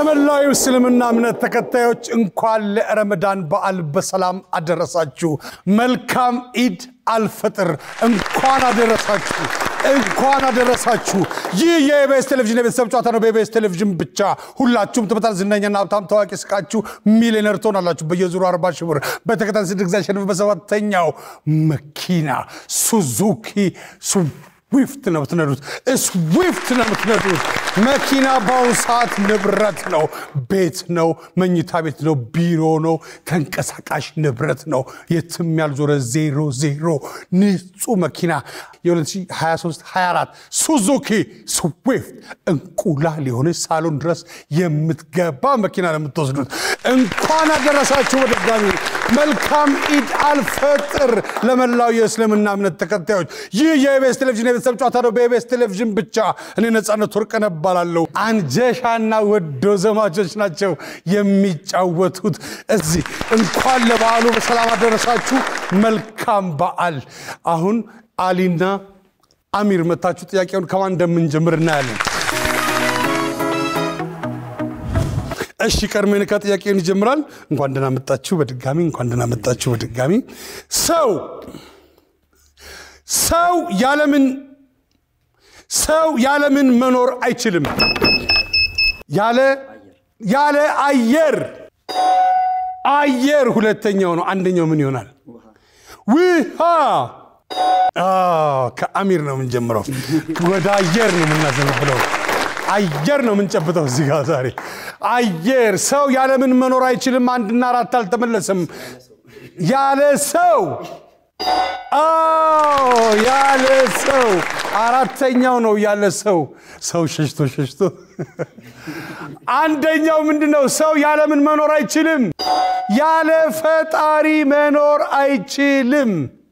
ለመላው የእስልምና እምነት ተከታዮች እንኳን ለረመዳን በዓል በሰላም አደረሳችሁ። መልካም ኢድ አልፈጥር እንኳን አደረሳችሁ እንኳን አደረሳችሁ። ይህ የኢቢኤስ ቴሌቪዥን የቤተሰብ ጨዋታ ነው። በኢቢኤስ ቴሌቪዥን ብቻ ሁላችሁም ትመጣል። ዝነኛና ሀብታም ታዋቂ ስቃችሁ ሚሊዮነር ትሆናላችሁ። በየዙሩ አርባ ሺህ ብር በተከታታይ ስድስት ጊዜ አሸንፍ በሰባተኛው መኪና ሱዙኪ ስዊፍት ነው የምትነዱት። ስዊፍት ነው የምትነዱት። መኪና በአሁኑ ሰዓት ንብረት ነው፣ ቤት ነው፣ መኝታ ቤት ነው፣ ቢሮ ነው፣ ተንቀሳቃሽ ንብረት ነው። የትም ያልዞረ ዜሮ ዜሮ ንጹህ መኪና የ2023 24 ሱዙኪ ስዊፍት እንቁላል የሆነች ሳሎን ድረስ የምትገባ መኪና ነው የምትወስዱት። እንኳን አደረሳችሁ በድጋሚ መልካም ኢድ አልፈጥር ለመላው የእስልምና እምነት ተከታዮች። ይህ የኢቢኤስ ቴሌቪዥን የቤተሰብ ጨዋታ ነው። በኢቢኤስ ቴሌቪዥን ብቻ። እኔ ነፃነት ወርቅነህ እባላለሁ። አንጀሻና ወዶ ዘማቾች ናቸው የሚጫወቱት እዚህ። እንኳን ለበዓሉ በሰላም አደረሳችሁ። መልካም በዓል። አሁን አሊና አሚር መታችሁ ጥያቄውን ከማን እንደምንጀምር እናያለን። እሺ ቀድሜን ከጥያቄውን ይጀምራል። እንኳን ደህና መጣችሁ በድጋሚ እንኳን ደህና መጣችሁ በድጋሚ። ሰው ሰው ያለምን ሰው ያለምን መኖር አይችልም። ያለ ያለ አየር አየር ሁለተኛው ነው። አንደኛው ምን ይሆናል? ውሃ። አዎ፣ ከአሚር ነው የምንጀምረው። ወደ አየር ነው የምናዘነብለው። አየር ነው የምንጨብጠው እዚህ ጋር ዛሬ። አየር ሰው ያለምን መኖር አይችልም። አንድና አራት አልተመለሰም። ያለ ሰው አዎ፣ ያለ ሰው አራተኛው ነው ያለ ሰው። ሰው ሸሽቶ ሸሽቶ አንደኛው ምንድን ነው? ሰው ያለምን መኖር አይችልም። ያለ ፈጣሪ መኖር አይችልም።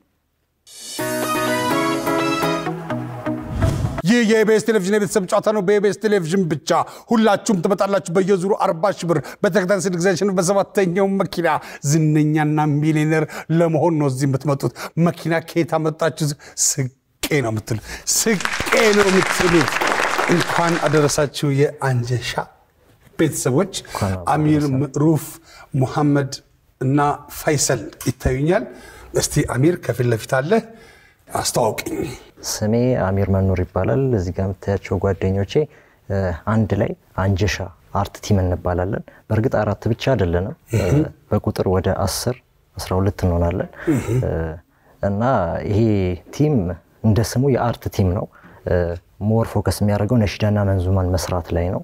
ይህ የኢቢኤስ ቴሌቪዥን የቤተሰብ ጨዋታ ነው። በኢቢኤስ ቴሌቪዥን ብቻ ሁላችሁም ትመጣላችሁ። በየዙሩ አርባ ሺህ ብር በተከታታይ ስድስት ጊዜ አሸንፍ በሰባተኛው መኪና ዝነኛና ሚሊዮነር ለመሆን ነው እዚህ የምትመጡት። መኪና ከየት አመጣችሁ? ስቄ ነው የምትሉት። ስቄ ነው የምትሉት። እንኳን አደረሳችሁ የአንጀሻ ቤተሰቦች። አሚር፣ ምዕሩፍ፣ ሙሐመድ እና ፋይሰል ይታዩኛል። እስቲ አሚር ከፊት ለፊት አለ፣ አስተዋውቅኝ። ስሜ አሚር መኖር ይባላል። እዚህ ጋር የምታያቸው ጓደኞቼ አንድ ላይ አንጀሻ አርት ቲም እንባላለን። በእርግጥ አራት ብቻ አይደለንም፣ በቁጥር ወደ አስር አስራ ሁለት እንሆናለን እና ይሄ ቲም እንደ ስሙ የአርት ቲም ነው። ሞር ፎከስ የሚያደርገው ነሺዳና መንዙማን መስራት ላይ ነው።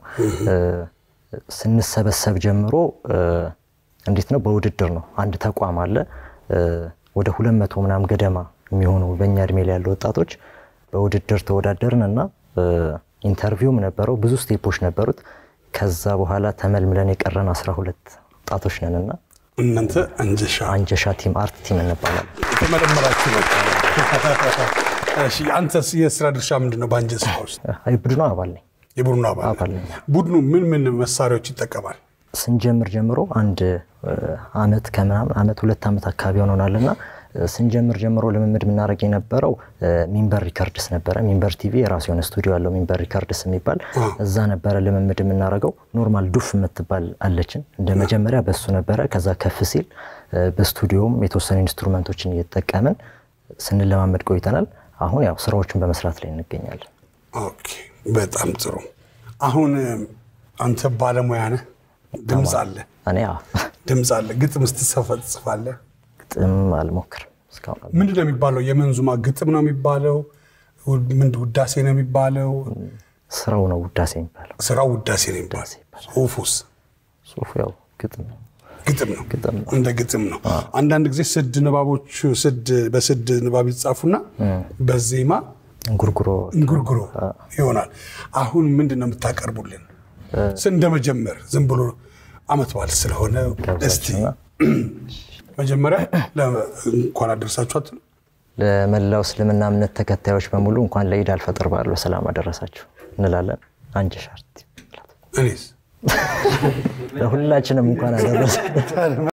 ስንሰበሰብ ጀምሮ እንዴት ነው በውድድር ነው። አንድ ተቋም አለ ወደ ሁለት መቶ ምናምን ገደማ የሚሆኑ በእኛ እድሜ ላይ ያሉ ወጣቶች በውድድር ተወዳደርን እና ኢንተርቪውም ነበረው። ብዙ ስቴፖች ነበሩት። ከዛ በኋላ ተመልምለን የቀረን አስራ ሁለት ወጣቶች ነን እና እናንተ አንጀሻ አንጀሻ ቲም አርት ቲም እንባላለን። የተመረመራችሁ ነው። እሺ፣ አንተስ የስራ ድርሻ ምንድን ነው? በአንጀሻ ውስጥ አይ ቡድኑ አባል ነኝ። የቡድኑ አባል አባል ነኝ። ቡድኑ ምን ምን መሳሪያዎች ይጠቀማል? ስንጀምር ጀምሮ አንድ አመት ከምናምን አመት ሁለት ዓመት አካባቢ ሆኖናል እና ስንጀምር ጀምሮ ልምምድ የምናደርግ የነበረው ሚንበር ሪከርድስ ነበረ። ሚንበር ቲቪ የራሱ የሆነ ስቱዲዮ ያለው ሚንበር ሪከርድስ የሚባል እዛ ነበረ ልምምድ የምናደርገው። ኖርማል ዱፍ የምትባል አለችን እንደ መጀመሪያ በሱ ነበረ። ከዛ ከፍ ሲል በስቱዲዮም የተወሰኑ ኢንስትሩመንቶችን እየተጠቀምን ስንለማመድ ቆይተናል። አሁን ያው ስራዎችን በመስራት ላይ እንገኛለን። ኦኬ፣ በጣም ጥሩ። አሁን አንተ ባለሙያ ነህ፣ ድምፅ አለ፣ እኔ ያው ድምፅ አለ፣ ግጥም ስትጽፍ ትጽፋለህ። ግጥም አልሞክርም እስካሁን ምንድን ነው የሚባለው? የመንዙማ ግጥም ነው የሚባለው? ምንድን ውዳሴ ነው የሚባለው? ስራው ነው ውዳሴ የሚባለው። ስራው ውዳሴ ነው የሚባለው። ጽሁፉስ ጽሁፉ ያው ግጥም ነው። ግጥም ነው፣ ግጥም ነው። እንደ ግጥም ነው። አንዳንድ ጊዜ ስድ ንባቦች ስድ በስድ ንባብ ይጻፉና በዜማ እንጉርጉሮ እንጉርጉሮ ይሆናል። አሁን ምንድን ነው የምታቀርቡልን? እንደመጀመር ዝም ብሎ አመት በዓል ስለሆነ እስቲ መጀመሪያ እንኳን አደረሳችሁ አትሉ? ለመላው እስልምና እምነት ተከታዮች በሙሉ እንኳን ለኢድ አልፈጥር በዓል በሰላም አደረሳችሁ እንላለን። አንጀሻ አርት እኔስ ለሁላችንም እንኳን አደረሰ።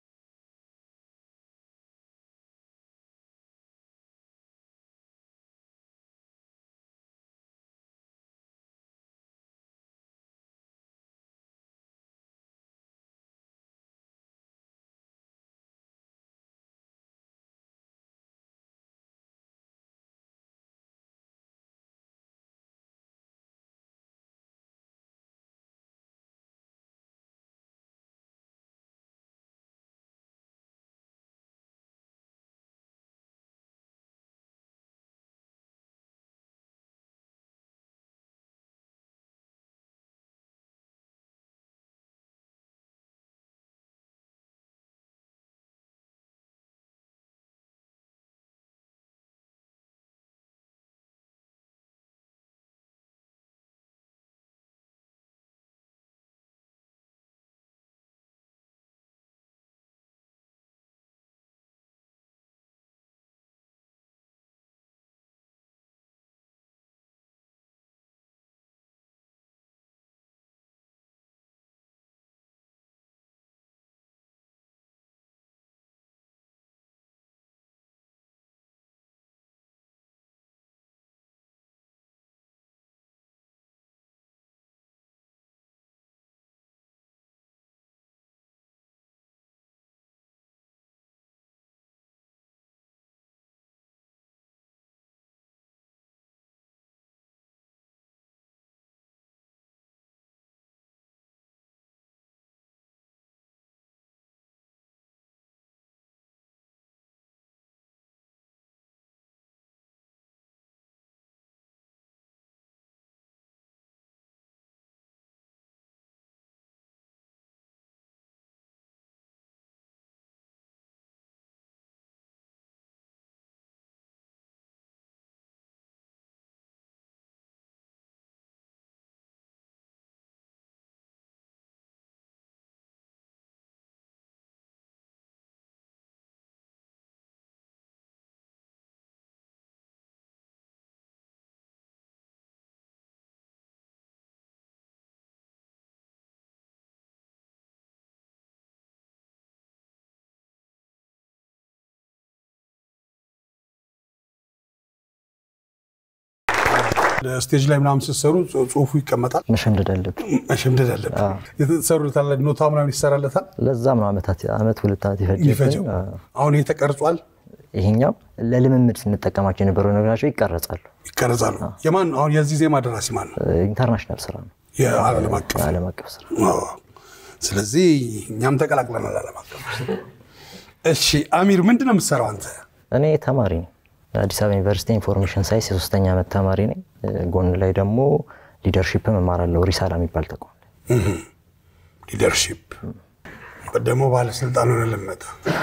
ስቴጅ ላይ ምናምን ስትሰሩ ጽሁፉ ይቀመጣል። መሸምደድ አለብን። መሸምደድ አለብን። የተሰሩታል ኖታ ምናምን ይሰራለታል። ለዛም ነው ዓመታት ዓመት ሁለት ዓመት ይፈጀው ይፈጅብን። አሁን ይሄ ተቀርጿል፣ ይሄኛው ለልምምድ ስንጠቀማቸው የነበሩ ነገራቸው ይቀረጻሉ። ይቀረጻሉ። የማን አሁን የዚህ ዜማ ደራሲ ማን ነው? ኢንተርናሽናል ስራ ነው፣ የዓለም አቀፍ ዓለም አቀፍ ስራ። አዎ። ስለዚህ እኛም ተቀላቅለናል ዓለም አቀፍ። እሺ አሚር ምንድን ነው የምትሰራው አንተ? እኔ ተማሪ ነኝ። አዲስ አበባ ዩኒቨርሲቲ ኢንፎርሜሽን ሳይንስ የሶስተኛ ዓመት ተማሪ ነኝ። ጎን ላይ ደግሞ ሊደርሺፕም እማራለሁ ሪሳላ የሚባል ተቋም ላይ። ሊደርሺፕ ደግሞ ባለስልጣን ሆነ ልመጣ።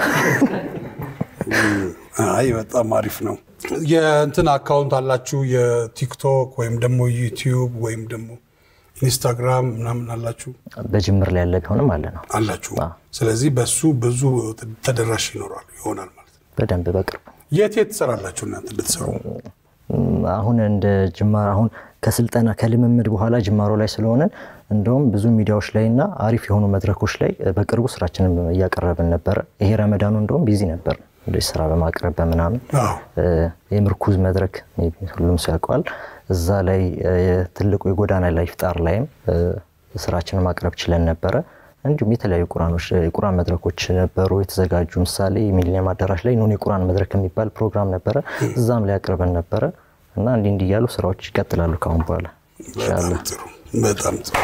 አይ በጣም አሪፍ ነው። የእንትን አካውንት አላችሁ የቲክቶክ ወይም ደግሞ ዩቲዩብ ወይም ደግሞ ኢንስታግራም ምናምን አላችሁ በጅምር ላይ ያለ ቢሆንም አለ ነው አላችሁ። ስለዚህ በሱ ብዙ ተደራሽ ይኖራል ይሆናል ማለት ነው። በደንብ በቅርብ የት የት ትሰራላችሁ እናንተ ብትሰሩ? አሁን እንደ ጅማር አሁን ከስልጠና ከልምምድ በኋላ ጅማሮ ላይ ስለሆነን እንደውም ብዙ ሚዲያዎች ላይ እና አሪፍ የሆኑ መድረኮች ላይ በቅርቡ ስራችንን እያቀረብን ነበረ። ይሄ ረመዳኑ እንደውም ቢዚ ነበር እንደዚህ ስራ በማቅረብ በምናምን አዎ። የምርኩዝ መድረክ ሁሉም ሰው ያውቀዋል። እዛ ላይ ትልቁ የጎዳና ላይ ፍጣር ላይም ስራችንን ማቅረብ ችለን ነበረ። እንዲሁም የተለያዩ ቁራኖች የቁራን መድረኮች ነበሩ የተዘጋጁ። ምሳሌ ሚሊኒየም አዳራሽ ላይ ኑን የቁራን መድረክ የሚባል ፕሮግራም ነበረ። እዛም ላይ አቅርበን ነበረ እና እንዲህ እንዲህ እያሉ ስራዎች ይቀጥላሉ ከአሁን በኋላ በጣም ጥሩ በጣም ጥሩ።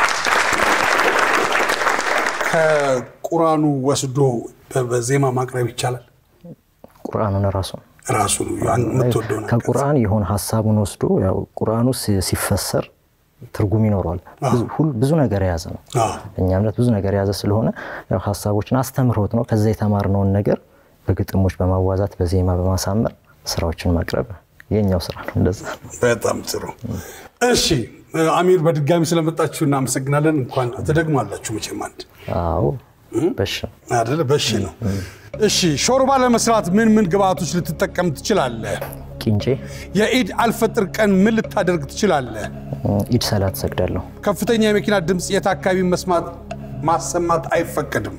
ከቁራኑ ወስዶ በዜማ ማቅረብ ይቻላል። ቁርአኑን ራሱ ራሱ ያን የምትወደው ነገር ከቁርአን የሆነ ሀሳቡን ወስዶ ያው ቁርአኑ ሲ- ሲፈሰር ትርጉም ይኖረዋል። ብዙ- ሁል- ብዙ ነገር የያዘ ነው። አዎ። እኛ እምነት ብዙ ነገር የያዘ ስለሆነ ያው ሀሳቦችን አስተምህሮት ነው። ከዛ የተማርነውን ነገር በግጥሞች በማዋዛት በዜማ በማሳመር ስራዎችን ማቅረብ የኛው ስራ ነው። እንደዛ በጣም ጥሩ። እሺ አሚር በድጋሚ ስለመጣችሁ እናመሰግናለን። እንኳን ትደግማላችሁ መቼም አንድ አዎ በሽ አይደለ? በሺ ነው። እሺ ሾርባ ለመስራት ምን ምን ግብአቶች ልትጠቀም ትችላለህ? ቂንጬ የኢድ አልፈጥር ቀን ምን ልታደርግ ትችላለህ? ኢድ ሰላት ሰግዳለሁ። ከፍተኛ የመኪና ድምፅ የት አካባቢ መስማት ማሰማት አይፈቀድም?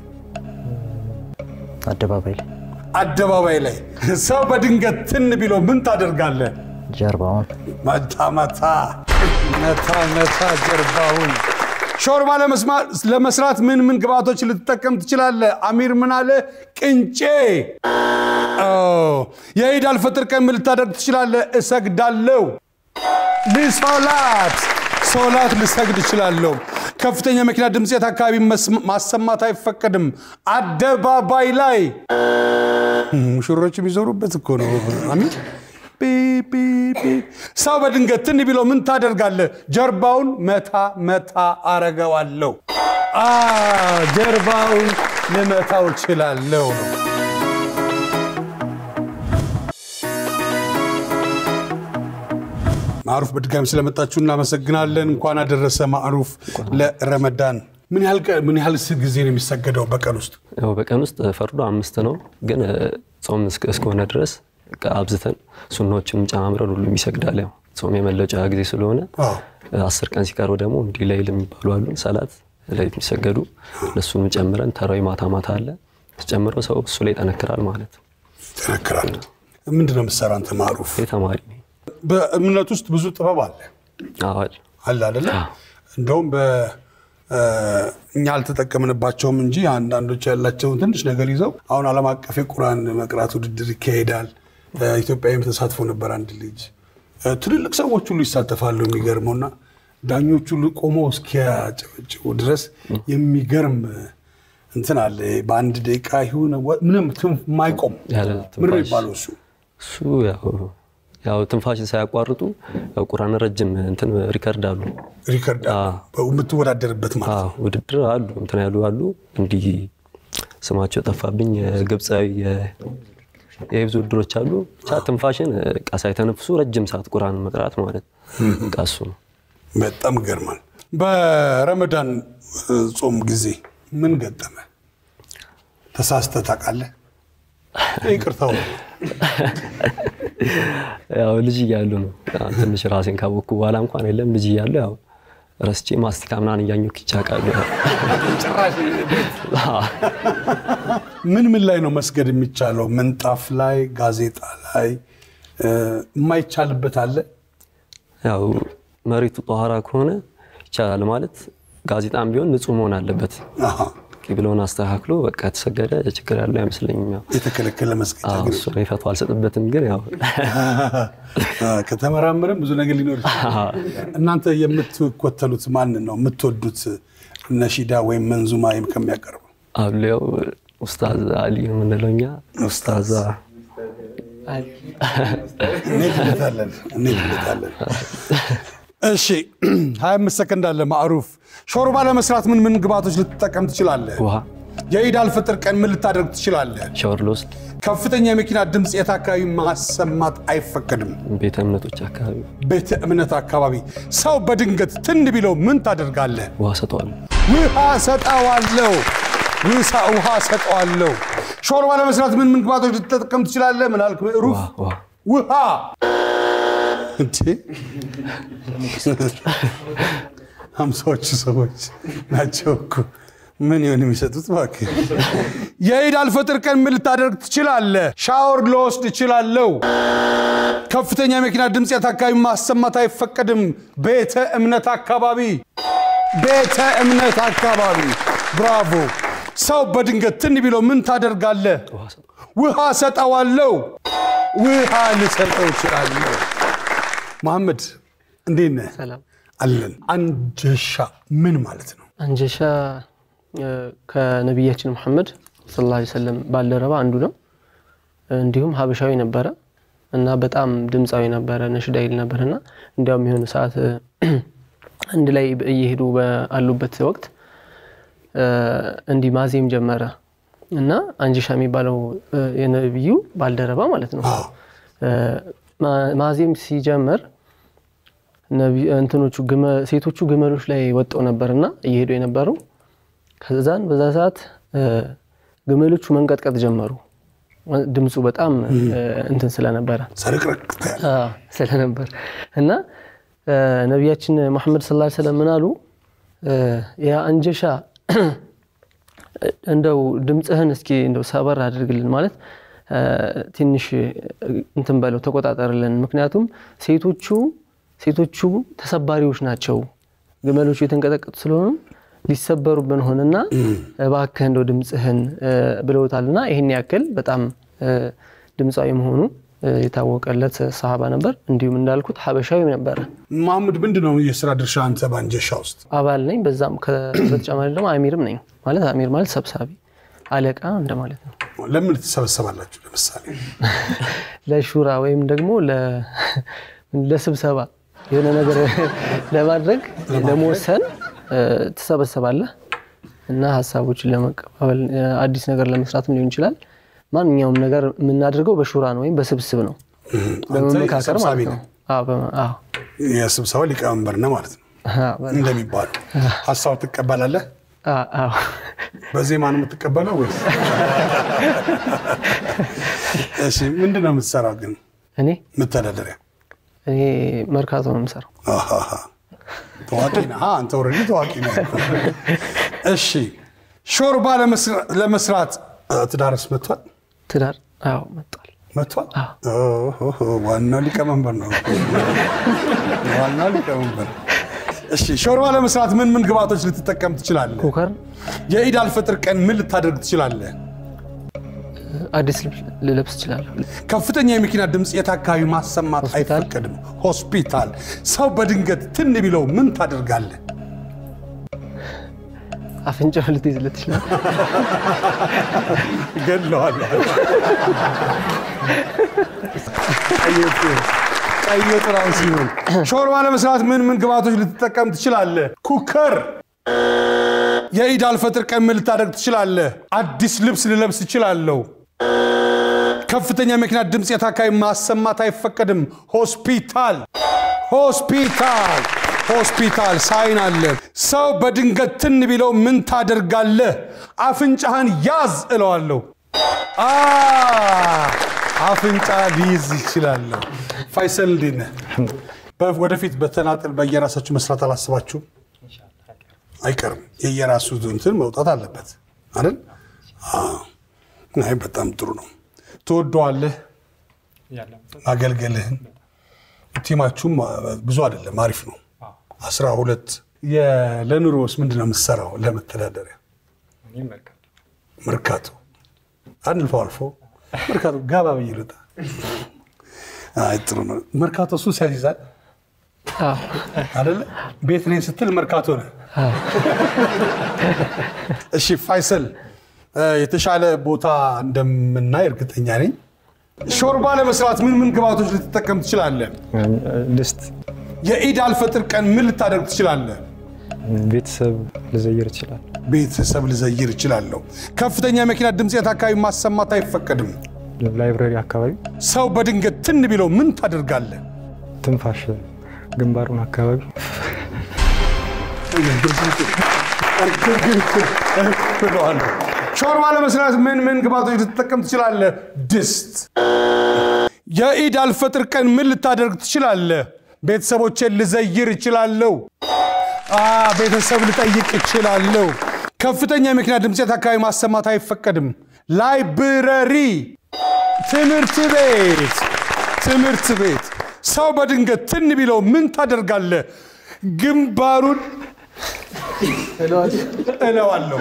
አደባባይ ላይ አደባባይ ላይ። ሰው በድንገት ትን ቢሎ ምን ታደርጋለህ? ጀርባውን መታ መታ መታ መታ ጀርባውን። ሾርባ ለመስማ- ለመስራት ምን ምን ግብአቶች ልትጠቀም ትችላለህ? አሚር ምን አለ? ቅንጬ። ኦ፣ የኢድ አልፈጥር ቀን ምን ልታደርግ ትችላለህ? እሰግዳለሁ። ልሶላት ሶላት ልሰግድ እችላለሁ። ከፍተኛ መኪና ድምፅ የት አካባቢ መስማ- ማሰማት አይፈቀድም? አደባባይ ላይ ሙሽሮች የሚዞሩበት እኮ ነው። አሚን ቢ ቢ ቢ። ሰው በድንገት ትን ቢለው ምን ታደርጋለህ? ጀርባውን መታ መታ አረገዋለሁ። አ ጀርባውን ልመታው እችላለሁ ነው። ማዕሩፍ በድጋሚ ስለመጣችሁ እናመሰግናለን። እንኳን አደረሰ ማዕሩፍ ለረመዳን። ምን ያህል ቀ- ምን ያህል ጊዜ ነው የሚሰገደው በቀን ውስጥ? ያው በቀን ውስጥ ፈርዶ አምስት ነው፣ ግን እ፣ ጾም እስከ- እስከሆነ ድረስ በቃ አብዝተን ሱናዎችንም ጨማምረን ሁሉም ይሰግዳል። ያው ጾም የመለጫ ጊዜ ስለሆነ አዎ። እ፣ አስር ቀን ሲቀረው ደግሞ እንዲህ ላይል የሚባሉ አሉ ሰላት ላይት የሚሰገዱ እነሱንም ጨምረን ተራዊ ማታ ማታ አለ ተጨምረው ሰው እሱ ላይ ይጠነክራል ማለት ነው። ይጠነክራል። ምንድን ነው የምትሰራ አንተ ማዕሩፍ? ይህ ተማሪ ነኝ። በእምነት ውስጥ ብዙ ጥበብ አለ አዎ አይደል? አለ አይደለ? እንደውም በ- እኛ አልተጠቀምንባቸውም እንጂ አንዳንዶች ያላቸውን ትንሽ ነገር ይዘው አሁን ዓለም አቀፍ የቁርአን መቅራት ውድድር ይካሄዳል። ኢትዮጵያዊም ተሳትፎ ነበር አንድ ልጅ። ትልልቅ ሰዎች ሁሉ ይሳተፋሉ። የሚገርመው እና ዳኞቹ ሁሉ ቆመው እስኪያጨበጭቡ ድረስ የሚገርም እንትን አለ። በአንድ ደቂቃ ይሁን ምንም ትንፍ- የማይቆም ያለ ምን ነው ትንፋሽ የሚባለው እሱ እሱ ያው ያው ትንፋሽን ሳያቋርጡ ያው ቁርአን ረጅም እንትን ሪከርድ አሉ ሪከርድ የምትወዳደርበት ማለት አዎ ውድድር አሉ እንትን ያሉ አሉ። እንዲህ ስማቸው ጠፋብኝ። የግብፃዊ የ- የህብዝ ውድድሮች አሉ። ብቻ ትንፋሽን ቃ ሳይተነፍሱ ረጅም ሰዓት ቁርአን መቅራት ማለት በቃ እሱ ነው። በጣም ይገርማል። በረመዳን እ, ጾም ጊዜ ምን ገጠመ? ተሳስተህ ታውቃለህ? ይቅርታው ያው ልጅ እያሉ ነው ያው ትንሽ ራሴን ካወቅኩ በኋላ እንኳን የለም ልጅ እያሉ ያው ረስቼ ማስቲካ ምናምን እያኘሁ ይቻቃሉ። ምን ምን ላይ ነው መስገድ የሚቻለው? ምንጣፍ ላይ፣ ጋዜጣ ላይ እ, የማይቻልበት አለ? ያው መሬቱ ጠኋራ ከሆነ ይቻላል ማለት ጋዜጣም ቢሆን ንጹህ መሆን አለበት። አሃ፣ ቂብለውን አስተካክሎ በቃ የተሰገደ ችግር ያለው አይመስለኝም። ያው የተከለከለ መስገጃ አዎ፣ ግን እሱ ነው ፈቶ አልሰጥበትም። ግን ያው አ፣ ከተመራመረም ብዙ ነገር ሊኖር ይችላል። እናንተ የምትኮተሉት ማንን ነው? የምትወዱት ነሺዳ ወይም መንዙማ ከሚያቀርበው አሉ ያው ኡስታዝ አሊ ነው የምንለው እኛ ኡስታዝ እንሄድበታለን እንሄድበታለን። እሺ 25 ሰከንድ አለ። ማዕሩፍ ሾርባ ለመስራት ምን ምን ግብዓቶች ልትጠቀም ትችላለህ? ውሃ የኢድ አልፈጥር ቀን ምን ልታደርግ ትችላለህ? ሻወር ልወስድ ከፍተኛ የመኪና ድምፅ የት አካባቢ ማሰማት አይፈቀድም? ቤተ እምነቶች አካባቢ ቤተ እምነት አካባቢ። ሰው በድንገት ትን ቢለው ምን ታደርጋለህ? ውሃ ሰጠዋለሁ። ውሃ ሰጠዋለሁ። ውሳ ውሃ ሰጠዋለሁ። ሾርባ ለመስራት ምን ምን ግብዓቶች ልትጠቀም ትችላለህ? ምን አልክ? ሩፍ ውሃ ውሃ ውሃ እንዴ! ሀምሳዎቹ ሰዎች ናቸው እኮ ምን ይሆን የሚሰጡት? እባክህ የኢድ አልፈጥር ቀን ምን ልታደርግ ትችላለህ? ሻወር ልወስድ እችላለሁ። ከፍተኛ የመኪና ድምፅ የት አካባቢ ማሰማት አይፈቀድም። ቤተ እምነት አካባቢ ቤተ እምነት አካባቢ። ብራቮ። ሰው በድንገት ትን ቢለው ምን ታደርጋለህ? ውሃ ሰጠ ውሃ ሰጠዋለሁ። ውሃ ልሰጠው እችላለሁ። መሐመድ እንዴት ነህ? ሰላም አለን። አንጀሻ ምን ማለት ነው? አንጀሻ እ፣ ከነቢያችን ሙሐመድ ሰለላሁ ዐለይሂ ወሰለም ባልደረባ አንዱ ነው። እንዲሁም ሀበሻዊ ነበረ እና በጣም ድምፃዊ ነበረ፣ ነሽዳ ይል ነበር እና እንዲያውም የሆነ ሰዓት እ፣ አንድ ላይ እየሄዱ ባሉበት ወቅት እ፣ እንዲህ ማዜም ጀመረ እና አንጀሻ የሚባለው እ፣ የነቢዩ ባልደረባ ማለት ነው እ፣ ማ- ማዜም ሲጀምር ነቢ- እንትኖቹ ግመ- ሴቶቹ ግመሎች ላይ ወጥተው ነበርና እየሄዱ የነበሩ ከዛን በዛ ሰዓት እ፣ ግመሎቹ መንቀጥቀጥ ጀመሩ። ድምፁ በጣም እ፣ እንትን ስለነበረ ሰርቅረቅ ትያለህ። አዎ፣ ስለነበር እና እ፣ ነቢያችን መሐመድ ሰለላሁ ዐለይሂ ወሰለም ምን አሉ? እ፣ ያ አንጀሻ እንደው ድምፅህን እስኪ እንደው ሰበር አድርግልን ማለት እ፣ ትንሽ እንትን በለው ተቆጣጠርልን። ምክንያቱም ሴቶቹ ሴቶቹ ተሰባሪዎች ናቸው፣ ግመሎቹ የተንቀጠቀጡ ስለሆኑ ሊሰበሩብን ሆንና እባክህ እንደው ድምፅህን እ፣ ብለውታልና ይህን ያክል በጣም እ፣ ድምፃዊ መሆኑ እ፣ የታወቀለት ሰሃባ ነበር። እንዲሁም እንዳልኩት ሀበሻዊም ነበረ። መሐመድ ምንድን ነው የስራ ድርሻ አንተ በአንጀሻ ውስጥ? አባል ነኝ። በዛም ከ- በተጨማሪ ደግሞ አሚርም ነኝ። ማለት አሚር ማለት ሰብሳቢ አለቃ እንደማለት ነው። ለምን ትሰበሰባላችሁ? ለምሳሌ ለሹራ ወይም ደግሞ ለ- ለስብሰባ የሆነ ነገር ለማድረግ ለመወሰን እ፣ ትሰበሰባለህ እና ሀሳቦችን ለመቀባበል እ፣ አዲስ ነገር ለመስራትም ሊሆን ይችላል። ማንኛውም ነገር የምናደርገው በሹራ ነው ወይም በስብስብ ነው፣ በመመካከር ሰብሳቢ ማለት ነው። ነህ። አዎ፣ በመ- አዎ። የስብሰባ ሊቀመንበር ነህ ማለት ነው አዎ፣ በ- እንደሚባለው። ሀሳብ ትቀበላለህ? አዎ፣ አዎ። በዜማ ነው የምትቀበለው ወይስ? እሺ ምንድን ነው የምትሰራው ግን? እኔ መተዳደሪያ እኔ መርካቶ ነው የምሰራው። አሃሃ። ታዋቂ ነህ። አ፣ አንተ ኦልሬዲ ታዋቂ ነህ። እሺ ሾርባ ለመስራ- ለመስራት እ፣ ትዳርስ መጥቷል ትዳር አዎ መጥቷል። መጥቷል። ኦሆ፣ ዋናው ሊቀመንበር ነው። ዋናው ሊቀመንበር። እሺ ሾርባ ለመስራት ምን ምን ግብዓቶች ልትጠቀም ትችላለህ? ኩከር የኢድ አልፈጥር ቀን ምን ልታደርግ ትችላለህ? አዲስ ልብስ ልለብስ እችላለሁ። ከፍተኛ የመኪና ድምፅ የት አካባቢ ማሰማት ሆስፒታል። አይፈቀድም። ሆስፒታል። ሰው በድንገት ትን ቢለው ምን ታደርጋለህ? አፍንጫው ልትይዝለት ይችላል። ገለዋለሁ። ቀይ ወጥ ራሱ ሲሆን ሾርባ ለመስራት ምን ምን ግብዓቶች ልትጠቀም ትችላለህ? ኩከር። የኢድ አልፈጥር ቀን ምን ልታደርግ ትችላለህ? አዲስ ልብስ ልለብስ እችላለሁ። ከፍተኛ የመኪና ድምፅ የት አካባቢ ማሰማት አይፈቀድም። ሆስፒታል ሆስፒታል ሆስፒታል ሳይን አለ። ሰው በድንገት ትን ቢለው ምን ታደርጋለህ? አፍንጫህን ያዝ እለዋለሁ። አ አፍንጫ ሊይዝ ይችላለሁ። ፋይሰል እንዴት ነህ? በ- ወደፊት በተናጠል በየራሳችሁ መስራት አላስባችሁም? አይቀርም። የየራሱ እንትን መውጣት አለበት አይደል? አዎ። አይ በጣም ጥሩ ነው። ትወደዋለህ ማገልገልህን ቲማችሁም ብዙ አይደለም፣ አሪፍ ነው። አስራ ሁለት ለኑሮስ ምንድን ነው የምትሰራው? ለመተዳደሪያ መርካቶ አልፎ አልፎ መርካቶ ጋባ ብዬ ልውጣ። አይ ጥሩ ነው። መርካቶ ሱስ ያስይዛል አይደለ? ቤት ነኝ ስትል መርካቶ ነህ። እሺ ፋይሰል፣ የተሻለ ቦታ እንደምናይ እርግጠኛ ነኝ። ሾርባ ለመስራት ምን ምን ግብአቶች ልትጠቀም ትችላለህ? ድስት፣ የኢድ አልፈጥር ቀን ምን ልታደርግ ትችላለህ? ቤተሰብ ልዘይር ይችላል። ቤተሰብ ልዘይር እችላለሁ። ከፍተኛ የመኪና ድምፅት አካባቢ ማሰማት አይፈቀድም። ላይብረሪ አካባቢ ሰው በድንገት ትን ቢለው ምን ታደርጋለህ? ትንፋሽ ግንባሩን አካባቢ ብለዋለሁ። ሾርባ ለመስራት ምን ምን ግብአቶች ልትጠቀም ትችላለህ? ድስት። የኢድ አልፈጥር ቀን ምን ልታደርግ ትችላለህ? ቤተሰቦቼን ልዘይር እችላለሁ። አ ቤተሰብ ልጠይቅ እችላለሁ። ከፍተኛ የመኪና ድምፀት አካባቢ ማሰማት አይፈቀድም። ላይብረሪ፣ ትምህርት ቤት ትምህርት ቤት። ሰው በድንገት ትን ቢለው ምን ታደርጋለህ? ግንባሩን እለዋለሁ።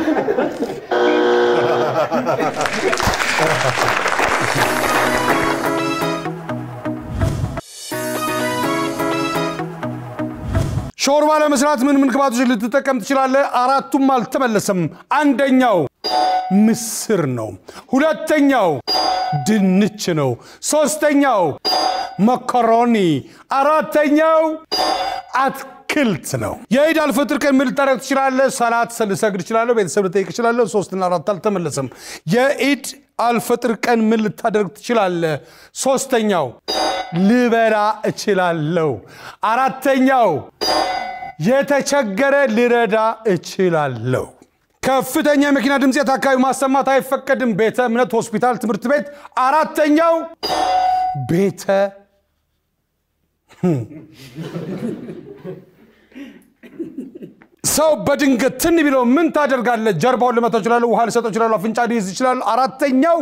ሾርባ ለመስራት ምን ምን ግብአቶች ልትጠቀም ትችላለህ? አራቱም አልተመለሰም። አንደኛው ምስር ነው። ሁለተኛው ድንች ነው። ሶስተኛው መኮሮኒ፣ አራተኛው አትክልት ነው። የኢድ አልፈጥር ቀን ምን ልታደርግ ትችላለህ? ሰላት ልሰግድ እችላለሁ። ቤተሰብ ልጠይቅ እችላለሁ። ሶስትና አራት አልተመለሰም። የኢድ አልፈጥር ቀን ምን ልታደርግ ትችላለህ? ሶስተኛው ልበላ እችላለሁ። አራተኛው የተቸገረ ልረዳ እችላለሁ። ከፍተኛ የመኪና ድምፀት አካባቢ ማሰማት አይፈቀድም። ቤተ እምነት፣ ሆስፒታል፣ ትምህርት ቤት። አራተኛው ቤተ ሰው በድንገት ትን ቢለው ምን ታደርጋለህ? ጀርባውን ልመታው እችላለሁ፣ ውሃ ልሰጠው እችላለሁ፣ አፍንጫ ሊይዝ ይችላል። አራተኛው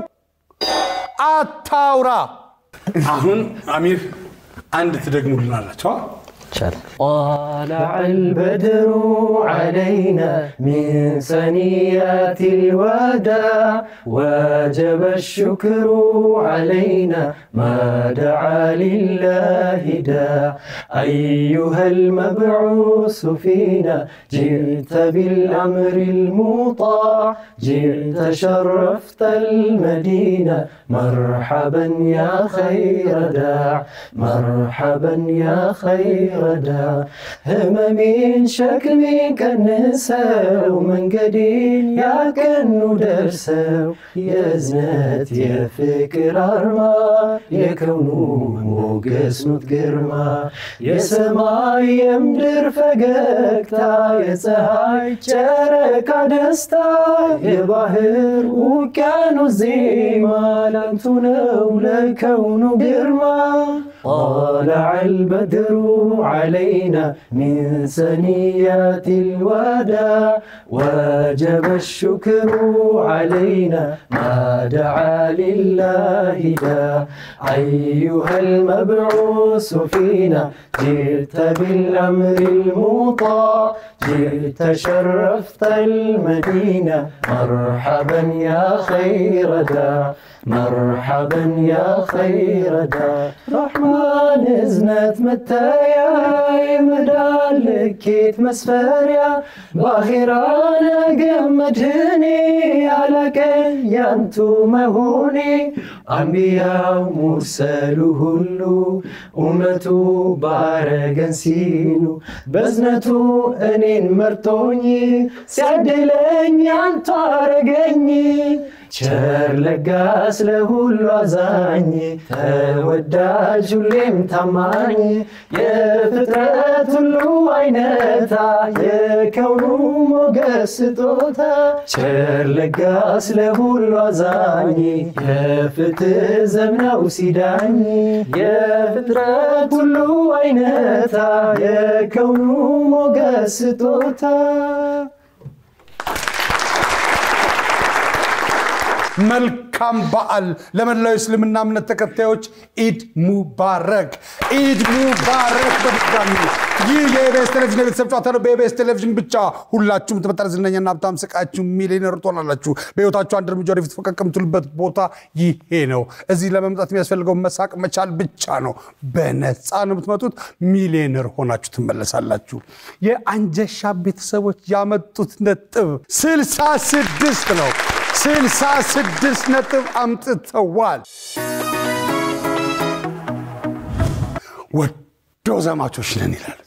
አታውራ። አሁን አሚር አንድ ትደግሙልናላቸው። ይቻላል። طلع البدر علينا من ثنيات الوداع وجب الشكر علينا ما دعا لله داع أيها المبعوث فينا جئت بالأمر المطاع جئت شرفت المدينة مرحبا يا خير داع مرحبا يا خير داع هممين شكمي كنسው መንገዴን ያቀኑ ደርሰው የእዝነት የፍቅር አርማ የከውኑ ሞገስ ኑት ግርማ የሰማይ የምድር ፈገግታ የፀሐይ ጨረቃ ደስታ የባህር ውቅያኖስ ዜማ ላንቱ ነው ለከውኑ ግርማ طلع البدر علينا من ثنيات الوداع وجب الشكر علينا ما دعا لله داع أيها المبعوث فينا جئت بالأمر المطاع جئت شرفت المدينة مرحبا يا خير داع مرحبا يا خير داع رحمن እዝነት መተያ የመዳን ልኬት መስፈሪያ በአኼራ ነገ መድህኔ ያላቀን ያንቱ መሆኔ አንቢያው ሙርሰሉ ሁሉ ኡመቱ ባረገን ሲሉ በዝነቱ እኔን መርጦኝ ሲያድለኝ ያንቱ አረገኝ ቸር ለጋስ ለሁሉ አዛኝ ተወዳጅ ሁሌም ታማኝ የፍጥረት ሁሉ አይነታ የከውኑ ሞገስ ስጦታ ቸር ለጋስ ለሁሉ አዛኝ የፍትህ ዘምነው ሲዳኝ የፍጥረት ሁሉ አይነታ የከውኑ ሞገስ ስጦታ መልካም በዓል ለመላው የእስልምና እምነት ተከታዮች ኢድ ሙባረክ፣ ኢድ ሙባረክ። በድጋሚ ይህ የኢቢኤስ ቴሌቪዥን የቤተሰብ ጨዋታ ነው። በኢቢኤስ ቴሌቪዥን ብቻ ሁላችሁም ትመጣለ ዝነኛና ሀብታም ስቃችሁ ሚሊዮነር ትሆናላችሁ። በህይወታችሁ አንድ እርምጃ ወደፊት ፈቀቅ የምትሉበት ቦታ ይሄ ነው። እዚህ ለመምጣት የሚያስፈልገው መሳቅ መቻል ብቻ ነው። በነፃ ነው የምትመጡት። ሚሊዮነር ሆናችሁ ትመለሳላችሁ። የአንጀሻ ቤተሰቦች ያመጡት ነጥብ ስልሳ ስድስት ነው። ስልሳ ስድስት ነጥብ አምጥተዋል። ወዶ ዘማቾች ነን ይላሉ።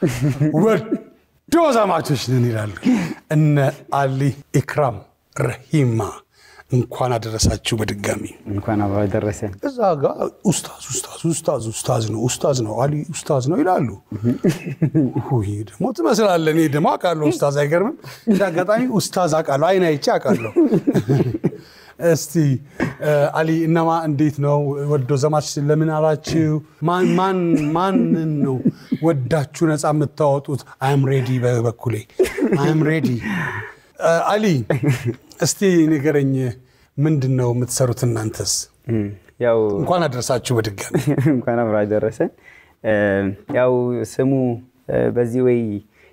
ወዶ ዘማቾች ነን ይላሉ። እነ አሊ ኢክራም ረሂማ እንኳን አደረሳችሁ በድጋሚ እንኳን አብሮ ደረሰን። እዛ ጋር ኡስታዝ ኡስታዝ ኡስታዝ ኡስታዝ ነው ኡስታዝ ነው አሊ ኡስታዝ ነው ይላሉ። ውይ ደግሞ ትመስላለህ። እኔ ደግሞ አውቃለሁ ኡስታዝ አይገርምም። እንደ አጋጣሚ ኡስታዝ አውቃለሁ፣ አይን አይቼ አውቃለሁ። እስቲ አሊ እነማ እንዴት ነው ወዶ ዘማች ለምን አላችሁ? ማን- ማን ማንን ነው ወዳችሁ ነፃ የምታወጡት? አይም ሬዲ በበኩሌ አይም ሬዲ። አሊ እስቲ ንገረኝ፣ ምንድን ነው የምትሰሩት እናንተስ? ያው እንኳን አደረሳችሁ በድጋሚ። እንኳን አብሮ አደረሰን። ያው ስሙ በዚህ ወይ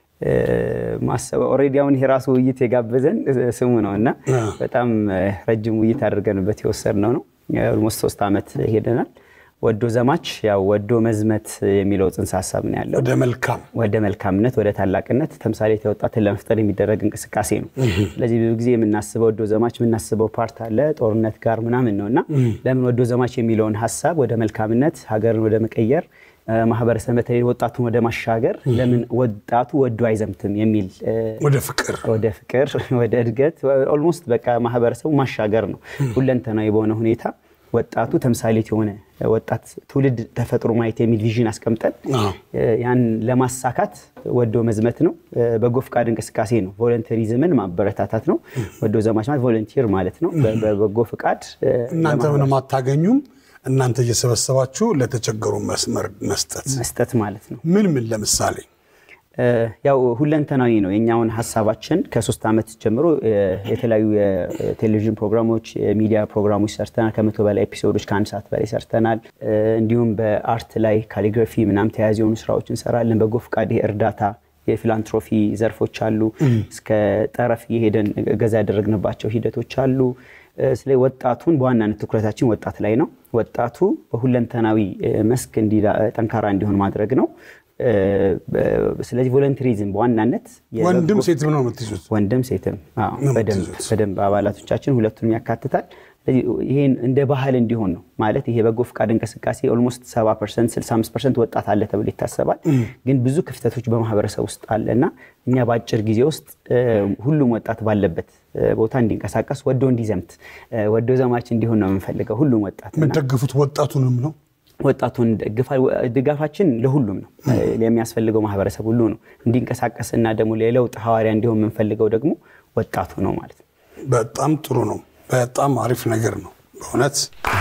ማሰብ ኦልሬዲ አሁን ይሄ ራሱ ውይይት የጋበዘን ስሙ ነው እና በጣም ረጅም ውይይት አድርገንበት የወሰድነው ነው። ኦልሞስት ሶስት ዓመት ሄደናል። ወዶ ዘማች ያው ወዶ መዝመት የሚለው ጽንሰ ሀሳብ ነው ያለው። ወደ መልካም ወደ መልካምነት ወደ ታላቅነት ተምሳሌት ወጣትን ለመፍጠር የሚደረግ እንቅስቃሴ ነው። ስለዚህ ብዙ ጊዜ የምናስበው ወዶ ዘማች የምናስበው ፓርት አለ ጦርነት ጋር ምናምን ነው እና ለምን ወዶ ዘማች የሚለውን ሀሳብ ወደ መልካምነት ሀገርን ወደ መቀየር ማህበረሰብ በተለይ ወጣቱን ወደ ማሻገር ለምን ወጣቱ ወዶ አይዘምትም የሚል ወደ ፍቅር ወደ ፍቅር ወደ እድገት ኦልሞስት በቃ ማህበረሰቡ ማሻገር ነው ሁለንተናዊ በሆነ ሁኔታ ወጣቱ ተምሳሌት የሆነ ወጣት ትውልድ ተፈጥሮ ማየት የሚል ቪዥን አስቀምጠን አዎ። ያን ለማሳካት ወዶ መዝመት ነው። በጎ ፍቃድ እንቅስቃሴ ነው። ቮለንተሪዝምን ማበረታታት ነው። ወዶ ዘማች ማለት ቮለንቲር ማለት ነው። በ- በበጎ ፍቃድ እ፣ እናንተ ምንም አታገኙም። እናንተ እየሰበሰባችሁ ለተቸገሩ መስመር መስጠት መስጠት ማለት ነው። ምን ምን ለምሳሌ እ፣ ያው ሁለንተናዊ ነው የእኛውን ሀሳባችን ከሶስት ዓመት ጀምሮ እ፣ የተለያዩ የቴሌቪዥን ፕሮግራሞች የሚዲያ ፕሮግራሞች ሰርተናል። ከመቶ በላይ ኤፒሶዶች ከአንድ ሰዓት በላይ ሰርተናል። እ፣ እንዲሁም በአርት ላይ ካሊግራፊ ምናምን ተያያዥ የሆኑ ስራዎች እንሰራለን። በጎ ፍቃድ ይሄ እርዳታ የፊላንትሮፊ ዘርፎች አሉ። እስከ ጠረፍ እየሄደን ገዛ ያደረግንባቸው ሂደቶች አሉ። እ፣ ስለ ወጣቱን በዋናነት ትኩረታችን ወጣት ላይ ነው። ወጣቱ በሁለንተናዊ እ፣ መስክ እንዲ- ጠንካራ እንዲሆን ማድረግ ነው። እ፣ በ- ስለዚህ ቮለንተሪዝም በዋናነት የበጎ- ወንድም ሴትም ነው የምትይዙት? ወንድም ሴትም አዎ፣ ነው በደንብ የምትይዙት። በደንብ አባላቶቻችን ሁለቱንም ያካትታል። ስለዚህ ይሄን እንደ ባህል እንዲሆን ነው ማለት ይሄ በጎ ፍቃድ እንቅስቃሴ ኦልሞስት 70 ፐርሰንት 65 ፐርሰንት ወጣት አለ ተብሎ ይታሰባል። ግን ብዙ ክፍተቶች በማህበረሰብ ውስጥ አለ እና እኛ በአጭር ጊዜ ውስጥ እ፣ ሁሉም ወጣት ባለበት እ፣ ቦታ እንዲንቀሳቀስ ወዶ እንዲዘምት እ፣ ወዶ ዘማች እንዲሆን ነው የምንፈልገው ሁሉም ወጣት እና የምትደግፉት ወጣቱንም ነው? ወጣቱን ደግፋ- ድጋፋችን ለሁሉም ነው። የሚያስፈልገው ማህበረሰብ ሁሉ ነው እንዲንቀሳቀስ እና ደግሞ የለውጥ ሐዋርያ እንዲሆን የምንፈልገው ደግሞ ወጣቱ ነው ማለት ነው። በጣም ጥሩ ነው። በጣም አሪፍ ነገር ነው በእውነት።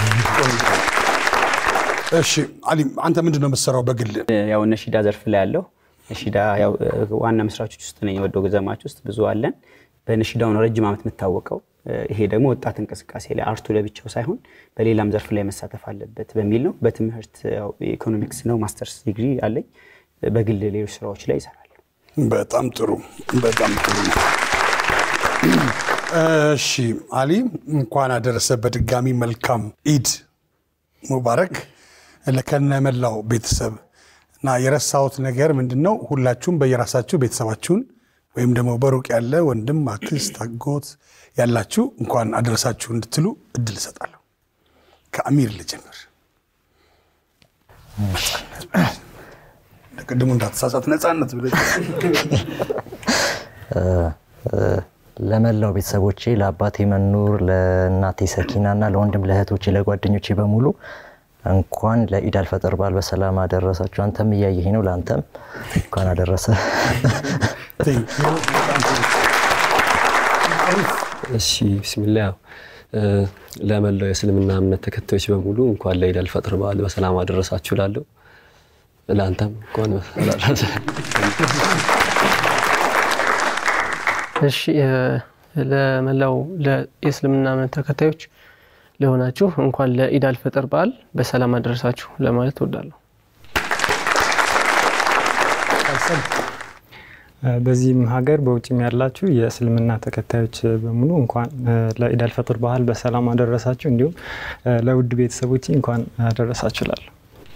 እሺ አሊ፣ አንተ ምንድን ነው የምትሰራው በግል? ያው ነሺዳ ዘርፍ ላይ ያለው ነሺዳ ያው ዋና መስራቾች ውስጥ ነኝ። ወዶ ገዘማች ውስጥ ብዙ አለን። በነሺዳው ነው ረጅም ዓመት የምታወቀው። ይሄ ደግሞ ወጣት እንቅስቃሴ ላይ አርቱ ለብቻው ሳይሆን በሌላም ዘርፍ ላይ መሳተፍ አለበት በሚል ነው። በትምህርት ያው ኢኮኖሚክስ ነው ማስተርስ ዲግሪ አለኝ። በግል ሌሎች ስራዎች ላይ ይሰራል። በጣም ጥሩ በጣም ጥሩ ነው። እሺ አሊ እንኳን አደረሰ በድጋሚ መልካም ኢድ ሙባረክ ለከነመላው ቤተሰብ እና የረሳሁት ነገር ምንድን ነው? ሁላችሁም በየራሳችሁ ቤተሰባችሁን ወይም ደግሞ በሩቅ ያለ ወንድም፣ አክስት፣ አጎት ያላችሁ እንኳን አደረሳችሁ እንድትሉ እድል እሰጣለሁ። ከአሚር ልጀምር። ቅድሙ እንዳትሳሳት ነፃነት ብለህ ለመላው ቤተሰቦቼ ለአባቴ መኑር፣ ለእናቴ ሰኪና እና ለወንድም ለእህቶቼ፣ ለጓደኞቼ በሙሉ እንኳን ለኢድ አልፈጥር በዓል በሰላም አደረሳችሁ። አንተም እያየኸኝ ነው፣ ለአንተም እንኳን አደረሰ። እሺ ብስሚላ ያው ለመላው የእስልምና እምነት ተከታዮች በሙሉ እንኳን ለኢድ አልፈጥር በዓል በሰላም አደረሳችሁ ላለሁ ለአንተም እንኳን አደረሰ። እሺ ለመላው የእስልምና እምነት ተከታዮች ለሆናችሁ እንኳን ለኢድ አልፈጥር በዓል በሰላም አደረሳችሁ ለማለት እወዳለሁ። በዚህም ሀገር በውጭም ያላችሁ የእስልምና ተከታዮች በሙሉ እንኳን ለኢድ አልፈጥር በዓል በሰላም አደረሳችሁ። እንዲሁም ለውድ ቤተሰቦች እንኳን አደረሳችሁ እላለሁ።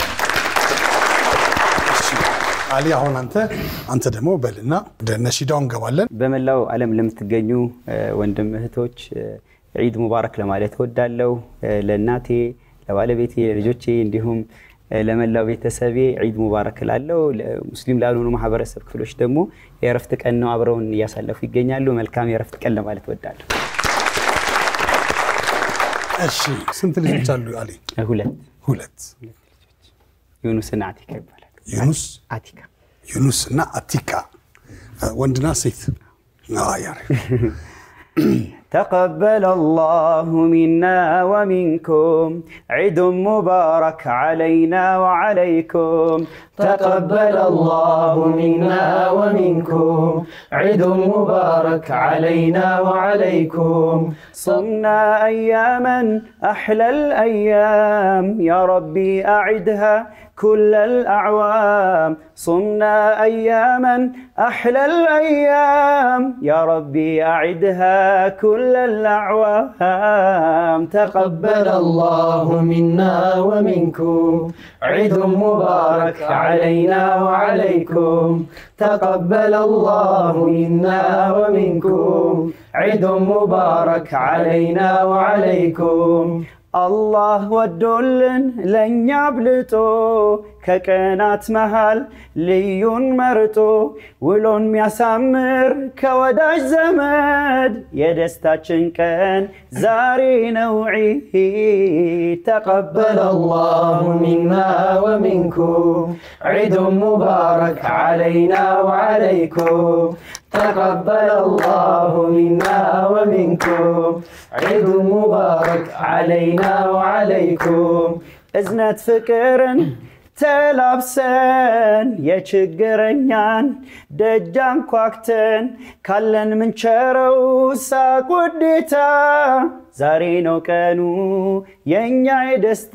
አሊ አሁን አንተ አንተ ደግሞ በልና ወደ ነሺዳው እንገባለን። በመላው ዓለም ለምትገኙ ወንድም እህቶች ዒድ ሙባረክ ለማለት እወዳለሁ። ለእናቴ፣ ለባለቤቴ፣ ለልጆቼ እንዲሁም ለመላው ቤተሰቤ ዒድ ሙባረክ እላለሁ። ሙስሊም ላልሆኑ ማህበረሰብ ክፍሎች ደግሞ የእረፍት ቀን ነው፣ አብረውን እያሳለፉ ይገኛሉ። መልካም የእረፍት ቀን ለማለት እወዳለሁ። እሺ ስንት ልጆች አሉ አሊ? ሁለት ሁለት። ዩኑስና አቲካ ይባላል። ዩኑስ አቲካ ዩኑስ እና አቲካ ወንድና ሴት ያሬ تقبل الله منا ومنكم عيد مبارك علينا وعليكم تقبل الله منا ومنكم عيد مبارك علينا وعليكم صمنا أياما أحلى الأيام يا ربي أعدها كل الأعوام صمنا أياما أحلى الأيام يا ربي أعدها كل الأعوام تقبل الله منا ومنكم عيد مبارك علينا وعليكم تقبل الله منا ومنكم عيد مبارك علينا وعليكم አላህ ወዶልን ለእኛ አብልጦ ከቀናት መሃል ልዩን መርጦ ውሎን ሚያሳምር ከወዳጅ ዘመድ የደስታችን ቀን ዛሬ ነው ዒድ تقبل الله منا ومنكم عيد مبارك علينا وعليكم تقبل الله منا ومنكم عيد مبارك علينا وعليكم እዝነት ፍቅርን ተላብሰን የችግረኛን ደጃን ኳክተን ካለን ምንቸረው ሳቅ ውዴታ ዛሬ ነው ቀኑ የእኛ የደስታ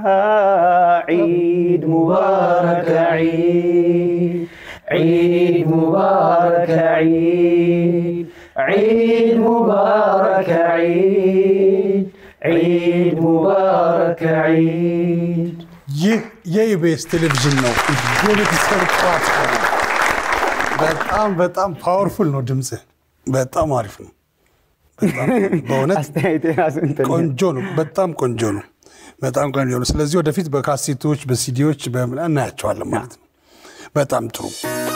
ዒድ ሙባረከ ዒድ عيد مبارك عيد عيد مبارك عيد عيد مبارك عيد ይህ የኢቢኤስ ቴሌቪዥን ነው። የቤተሰብ ጨዋታ ነው። በጣም በጣም ፓወርፉል ነው ድምፅህ። በጣም አሪፍ ነው። በጣም በእውነት አስተያየት የራሱ እንትን ነው። ቆንጆ ነው። በጣም ቆንጆ ነው። በጣም ቆንጆ ነው። ስለዚህ ወደፊት በካሴቶች በሲዲዎች በምናምን እናያቸዋለን ማለት ነው። በጣም ጥሩ።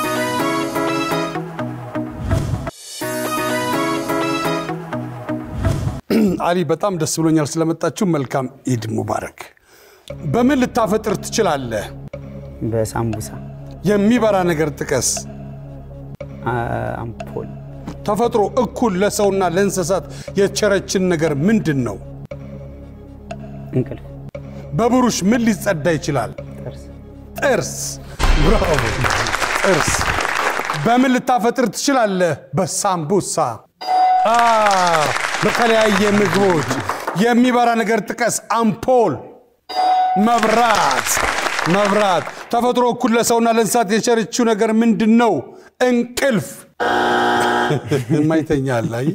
አሊ በጣም ደስ ብሎኛል ስለመጣችሁ። መልካም ኢድ ሙባረክ። በምን ልታፈጥር ትችላለህ? በሳምቡሳ የሚበራ ነገር ጥቀስ። አ- አምፖል ተፈጥሮ እኩል ለሰውና ለእንስሳት የቸረችን ነገር ምንድን ነው? እንቅልፍ በብሩሽ ምን ሊጸዳ ይችላል? ጥርስ ጥርስ። ብራቮ! ጥርስ። በምን ልታፈጥር ትችላለህ? በሳምቡሳ። አ፣ በተለያየ ምግቦች የሚበራ ነገር ጥቀስ። አምፖል፣ መብራት፣ መብራት። ተፈጥሮ እኩል ለሰውና ለእንስሳት የቸረችው ነገር ምንድን ነው? እንቅልፍ። የማይተኛል አይ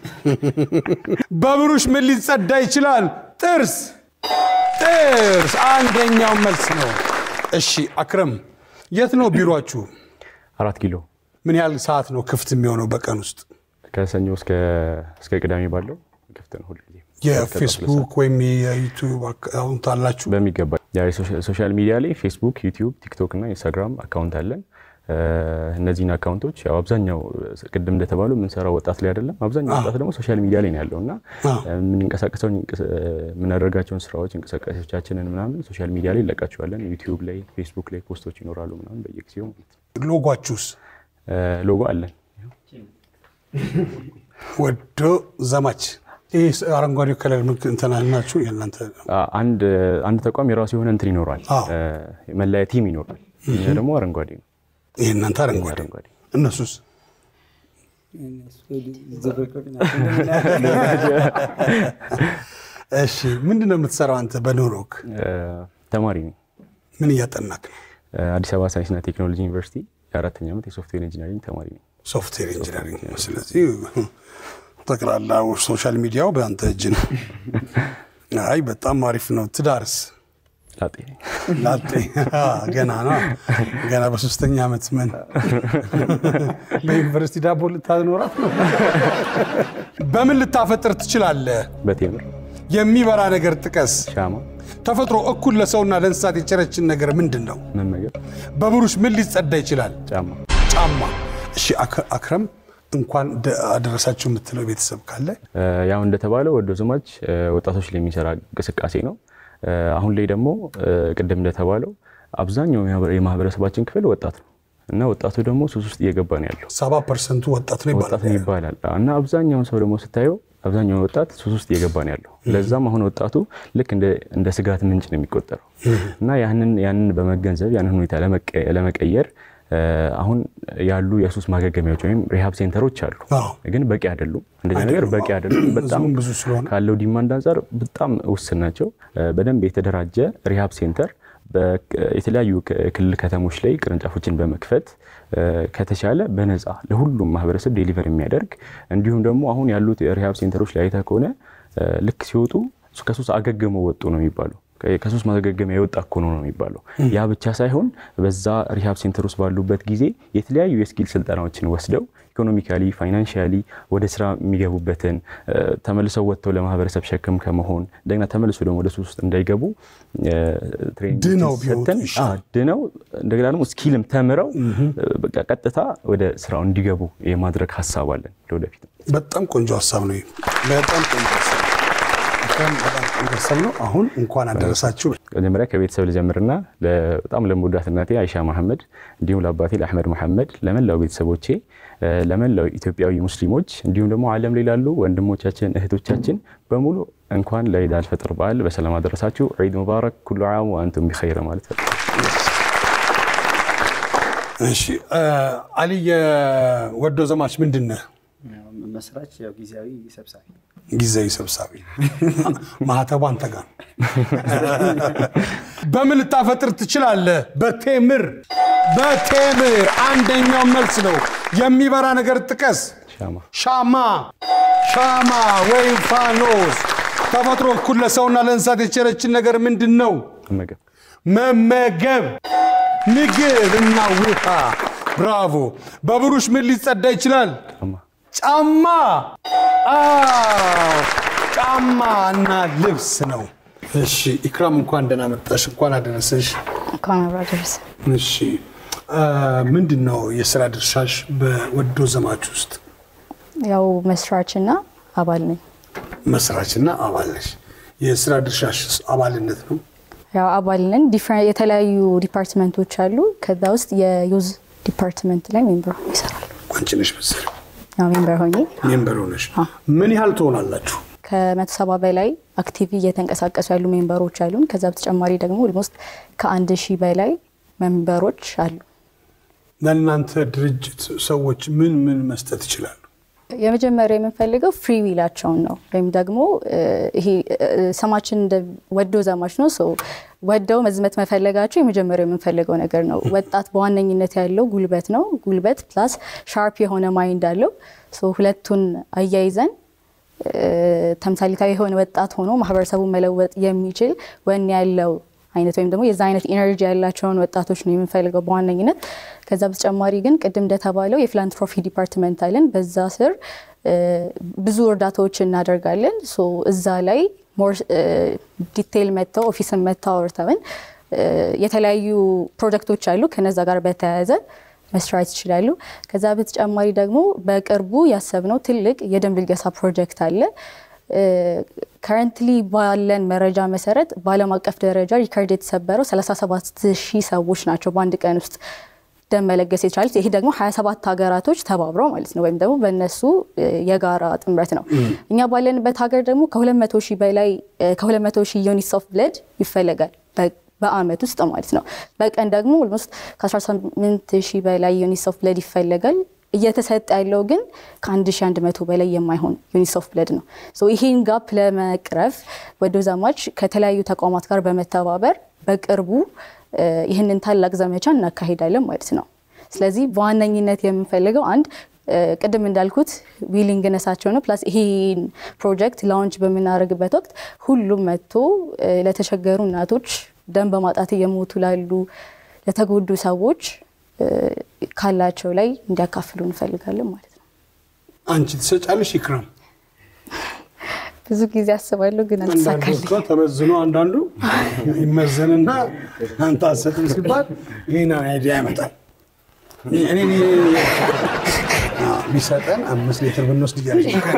በብሩሽ ምን ሊጸዳ ይችላል? ጥርስ ጥርስ። አንደኛው መልስ ነው። እሺ አክረም፣ የት ነው ቢሮችሁ? አራት ኪሎ ምን ያህል ሰዓት ነው ክፍት የሚሆነው በቀን ውስጥ? ከሰኞ እስከ እስከ ቅዳሜ ባለው ክፍት ነው ሁልጊዜ። የፌስቡክ ወይም የዩቱብ አካውንት አላችሁ? በሚገባ ያ የሶሻ- ሶሻል ሚዲያ ላይ ፌስቡክ፣ ዩቲዩብ፣ ቲክቶክ እና ኢንስታግራም አካውንት አለን። እ፣ እነዚህን አካውንቶች ያው አብዛኛው ቅድም እንደተባለው የምንሰራው ወጣት ላይ አይደለም። አብዛኛው ወጣት ደግሞ ሶሻል ሚዲያ ላይ ነው ያለው እና አዎ። የምንንቀሳቀሰውን እንቅስ- የምናደርጋቸውን ስራዎች እንቅስቃሴዎቻችንን ምናምን ሶሻል ሚዲያ ላይ እንለቃቸዋለን። ዩቲዩብ ላይ፣ ፌስቡክ ላይ ፖስቶች ይኖራሉ ምናምን በየጊዜው ማለት ነው። ሎጓችሁስ? እ፣ ሎጎ አለን። ወዶ ዘማች። ይህ አረንጓዴ ከለር ምልክት እንትና ናችሁ የእናንተ አ- አንድ አንድ ተቋም የራሱ የሆነ እንትን ይኖራል፣ አዎ። እ፣ መለያ ቲም ይኖራል። እኛ ደግሞ አረንጓዴ ነው። ይህ እናንተ አረንጓዴ፣ አረንጓዴ። እነሱስ እሺ ምንድን ነው የምትሰራው አንተ በኑሮክ? ተማሪ ነኝ። ምን እያጠናክ ነው? አዲስ አበባ ሳይንስና ቴክኖሎጂ ዩኒቨርሲቲ የአራተኛ ዓመት የሶፍትዌር ኢንጂነሪንግ ተማሪ ነኝ። ሶፍትዌር ኢንጂነሪንግ ነው። ስለዚህ ጠቅላላ ሶሻል ሚዲያው በአንተ እጅ ነው። አይ በጣም አሪፍ ነው። ትዳርስ? ላጤ ላጤ አ፣ ገና ነው ገና በሶስተኛ ዓመት ምን በዩኒቨርሲቲ ዳቦ ልታኖራት ነው? በምን ልታፈጥር ትችላለህ? በቴምር የሚበራ ነገር ጥቀስ። ሻማ ተፈጥሮ እኩል ለሰውና ለእንስሳት የቸረችን ነገር ምንድን ነው? መመገብ በብሩሽ ምን ሊጸዳ ይችላል? ጫማ ጫማ። እሺ አክ- አክረም እንኳን ደ- አደረሳችሁ የምትለው ቤተሰብ ካለ እ፣ ያው እንደተባለው ወዶ ዘማች እ፣ ወጣቶች ላይ የሚሰራ እንቅስቃሴ ነው። እ፣ አሁን ላይ ደግሞ እ፣ ቅድም እንደተባለው አብዛኛው የማህበረ- የማህበረሰባችን ክፍል ወጣት ነው እና ወጣቱ ደግሞ ሱስ ውስጥ እየገባ ነው ያለው። ሰባ ፐርሰንቱ ወጣት ነው ወጣት ይባላል። ይባላል እና አብዛኛውን ሰው ደግሞ ስታየው አብዛኛውን ወጣት ሱስ ውስጥ እየገባ ነው ያለው። ለዛም አሁን ወጣቱ ልክ እንደ እንደ ስጋት ምንጭ ነው የሚቆጠረው እና ያንን ያንን በመገንዘብ ያንን ሁኔታ ለመቀ- ለመቀየር እ፣ አሁን ያሉ የሱስ ማገገሚያዎች ወይም ሪሃብ ሴንተሮች አሉ፣ አዎ። ግን በቂ አይደሉም። እንደዚህ ነገር በቂ አይደሉም። በጣም ህዝቡም ብዙ ስለሆነ ካለው ዲማንድ አንጻር በጣም ውስን ናቸው። እ፣ በደንብ የተደራጀ ሪሃብ ሴንተር በ- የተለያዩ ክ- ክልል ከተሞች ላይ ቅርንጫፎችን በመክፈት እ፣ ከተቻለ በነፃ ለሁሉም ማህበረሰብ ዴሊቨር የሚያደርግ እንዲሁም ደግሞ አሁን ያሉት የሪሃብ ሴንተሮች ላይ አይተህ ከሆነ እ፣ ልክ ሲወጡ ከሱስ አገግመው ወጡ ነው የሚባለው። ከ- ከሱስ ማገገሚያ የወጣ እኮ ነው ነው የሚባለው። ያ ብቻ ሳይሆን በዛ ሪሃብ ሴንተር ውስጥ ባሉበት ጊዜ የተለያዩ የስኪል ስልጠናዎችን ወስደው ኢኮኖሚካሊ ፋይናንሽያሊ ወደ ስራ የሚገቡበትን እ፣ ተመልሰው ወጥተው ለማህበረሰብ ሸክም ከመሆን እንደገና ተመልሶ ደግሞ ወደ ሱስ ውስጥ እንዳይገቡ እ፣ ትሬኒንግ ድነው ቢወጡ ሰጥተን ይሻላል። አዎ፣ ድነው እንደገና ደግሞ ስኪልም ተምረው እ፣ በቃ ቀጥታ ወደ ስራው እንዲገቡ የማድረግ ሀሳብ አለን ለወደፊት። በጣም ቆንጆ ሀሳብ ነው። ይሄ በጣም ቆንጆ ሀሳብ ነው። በጣም በጣም ቆንጆ ሀሳብ ነው። አሁን እንኳን አደረሳችሁ። መጀመሪያ ከቤተሰብ ልጀምርና ለ- በጣም ለምወዳት እናቴ አይሻ መሐመድ እንዲሁም ለአባቴ ለአሕመድ መሐመድ ለመላው ቤተሰቦቼ እ፣ ለመላው ኢትዮጵያዊ ሙስሊሞች እንዲሁም ደግሞ ዓለም ላይ ላሉ ወንድሞቻችን እህቶቻችን በሙሉ እንኳን ለኢድ አልፈጥር በዓል በሰላም አደረሳችሁ። ዒድ ሙባረክ ኩሉ ዓም ወአንቱም ቢኸይር ማለት ነው። እሺ እ፣ አሊ የወዶ ዘማች ምንድን ነህ? መስራች ያው ጊዜያዊ ሰብሳቢ ጊዜያዊ ሰብሳቢ ማህተቡ አንተ ጋር ነው። በምን ልታፈጥር ትችላለህ? በቴምር በቴምር አንደኛው መልስ ነው። የሚበራ ነገር ጥቀስ። ሻማ ሻማ ሻማ ወይም ፋኖስ። ተፈጥሮ እኩል ለሰውና ለእንስሳት የቸረችን ነገር ምንድን ነው? መመገብ መመገብ፣ ምግብ እና ውሃ። ብራቮ። በብሩሽ ምን ሊጸዳ ይችላል? ጫማ ጫማ። አዎ ጫማ እና ልብስ ነው። እሺ ኢክራም እንኳን ደህና መጣሽ፣ እንኳን አደረሰሽ። እንኳን አብሮ አደረሰ። እሺ አ፣ ምንድን ነው የስራ ድርሻሽ በወዶ ዘማች ውስጥ? ያው መስራችና አባል ነኝ። መስራችና አባል ነሽ። የስራ ድርሻሽ አባልነት ነው። ያው አባል ነን። ዲፍረ- የተለያዩ ዲፓርትመንቶች አሉ። ከዛ ውስጥ የዩዝ ዲፓርትመንት ላይ ሜምበር ሆኜ ይሰራሉ። አንቺ ነሽ መሰለኝ ያው ሜምበር ሆኜ ሜምበር ሆነሽ። ምን ያህል ትሆናላችሁ? ከመቶ ሰባ በላይ አክቲቭ እየተንቀሳቀሱ ያሉ ሜምበሮች አሉን። ከዛ በተጨማሪ ደግሞ ኦልሞስት ከአንድ ሺህ በላይ ሜምበሮች አሉ። ለእናንተ ድርጅት ሰዎች ምን ምን መስጠት ይችላሉ? የመጀመሪያ የምንፈልገው ፍሪ ዊላቸውን ነው ወይም ደግሞ እ፣ ይሄ እ፣ ስማችን እንደ ወዶ ዘማች ነው። ሶ ወደው መዝመት መፈለጋቸው የመጀመሪያው የምንፈልገው ነገር ነው። ወጣት በዋነኝነት ያለው ጉልበት ነው። ጉልበት ፕላስ ሻርፕ የሆነ ማይንድ አለው። ሶ ሁለቱን አያይዘን እ፣ ተምሳሌታዊ የሆነ ወጣት ሆኖ ማህበረሰቡን መለወጥ የሚችል ወኔ ያለው አይነት ወይም ደግሞ የዛ አይነት ኢነርጂ ያላቸውን ወጣቶች ነው የምንፈልገው በዋነኝነት። ከዛ በተጨማሪ ግን ቅድም እንደተባለው የፊላንትሮፊ ዲፓርትመንት አለን። በዛ ስር እ፣ ብዙ እርዳታዎች እናደርጋለን። ሶ እዛ ላይ ሞር ዲቴይል መጥተው ኦፊስን መጥተው አውርተውን እ፣ የተለያዩ ፕሮጀክቶች አሉ ከነዛ ጋር በተያያዘ መስራት ይችላሉ። ከዛ በተጨማሪ ደግሞ በቅርቡ ያሰብነው ትልቅ የደንብ ልገሳ ፕሮጀክት አለ። ከረንትሊ ባለን መረጃ መሰረት በዓለም አቀፍ ደረጃ ሪከርድ የተሰበረው 37 ሺህ ሰዎች ናቸው በአንድ ቀን ውስጥ ደም መለገስ የቻሉት። ይሄ ደግሞ 27 ሀገራቶች ተባብረው ማለት ነው፣ ወይም ደግሞ በእነሱ እ፣ የጋራ ጥምረት ነው። እኛ ባለንበት ሀገር ደግሞ ከ200 ሺህ በላይ እ፣ ከ200 ሺህ ዩኒትስ ኦፍ ብለድ ይፈለጋል በ- በአመት ውስጥ ማለት ነው። በቀን ደግሞ ኦልሞስት ከ18 ሺህ በላይ ዩኒትስ ኦፍ ብለድ ይፈለጋል። እየተሰጠ ያለው ግን ከ1100 በላይ የማይሆን ዩኒትስ ኦፍ ብለድ ነው። ሶ ይሄን ጋፕ ለመቅረፍ ወዶ ዘማች ከተለያዩ ተቋማት ጋር በመተባበር በቅርቡ እ፣ ይህንን ታላቅ ዘመቻ እናካሂዳለን ማለት ነው። ስለዚህ በዋነኝነት የምንፈልገው አንድ እ፣ ቅድም እንዳልኩት ዊሊንግነሳቸው ነው። ፕላስ ይሄን ፕሮጀክት ላውንች በምናደርግበት ወቅት ሁሉም መጥቶ እ፣ ለተቸገሩ እናቶች፣ ደም በማጣት እየሞቱ ላሉ ለተጎዱ ሰዎች እ፣ ካላቸው ላይ እንዲያካፍሉ እንፈልጋለን ማለት ነው። አንቺ ትሰጫለሽ ኢክራም? ብዙ ጊዜ አስባለሁ ግን አንዳንዱ አልተሳካልኝ። እኮ ተመዝኖ አንዳንዱ ይመዘንና አንተ አትሰጥም ሲባል ይህን አይዲያ ያመጣል። እኔ ቢሰጠን አምስት ሊትር ብንወስድ እያለች ነው።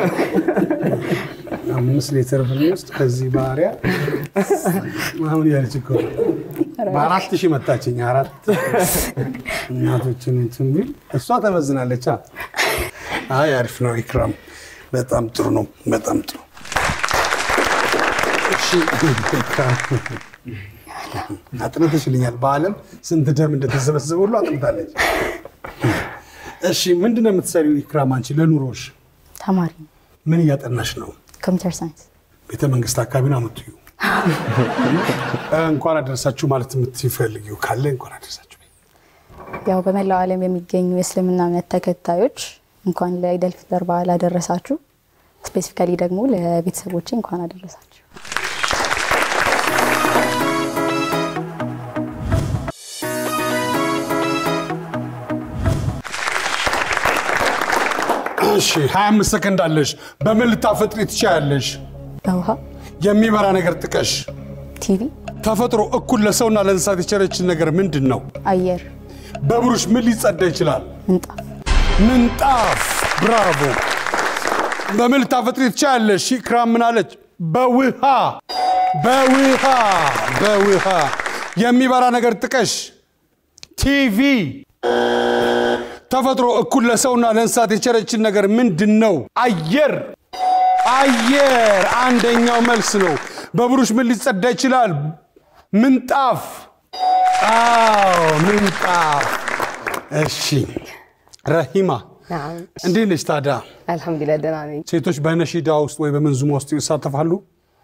አምስት ሊትር ብንወስድ ከዚህ ባህሪያ አሁን እያለች እኮ ነው። በአራት ሺህ መታችኝ። አራት እናቶችን እንትን ቢል እሷ ተመዝናለች። አ? አይ አሪፍ ነው ኢክራም፣ በጣም ጥሩ ነው። በጣም ጥሩ እሺ ኢክራም፣ አጥንተሽልኛል። በዓለም ስንት ደም እንደተሰበሰበ ሁሉ አጥንታለች። እሺ ምንድን ነው የምትሰሪው ኢክራም? አንቺ ለኑሮሽ ተማሪ ነው። ምን እያጠናሽ ነው? ኮምፒውተር ሳይንስ ቤተ መንግስት አካባቢ ነው የምትዩ? እንኳን አደረሳችሁ ማለት የምትፈልጊው ካለ እንኳን አደረሳችሁ። ያው በመላው ዓለም የሚገኙ የእስልምና እምነት ተከታዮች እንኳን ለኢደል ፊጥር በዓል አደረሳችሁ። ስፔሲፊካሊ ደግሞ ለቤተሰቦቼ እንኳን አደረሳችሁ። እሺ 25 ሰከንድ አለሽ። በምን ልታፈጥሪ ትችያለሽ? በውሃ የሚበራ ነገር ጥቀሽ። ቲቪ፣ ተፈጥሮ እኩል ለሰውና ለእንስሳት የቸረችን ነገር ምንድን ነው? አየር፣ በብሩሽ ምን ሊጸዳ ይችላል? ምንጣፍ፣ ምንጣፍ። ብራቮ። በምን ልታፈጥሪ ትችያለሽ? ኢክራም ምን አለች? በውሃ በውሃ በውሃ። የሚበራ ነገር ጥቀሽ። ቲቪ። ተፈጥሮ እኩል ለሰውና ለእንስሳት የቸረችን ነገር ምንድን ነው? አየር አየር። አንደኛው መልስ ነው። በብሩሽ ምን ሊጸዳ ይችላል? ምንጣፍ። አዎ ምንጣፍ። እሺ ረሂማ እንዴት ነች ታዲያ? አልሐምዱሊላህ ደህና ነኝ። ሴቶች በነሺዳ ውስጥ ወይ በመንዙማ ውስጥ ይሳተፋሉ?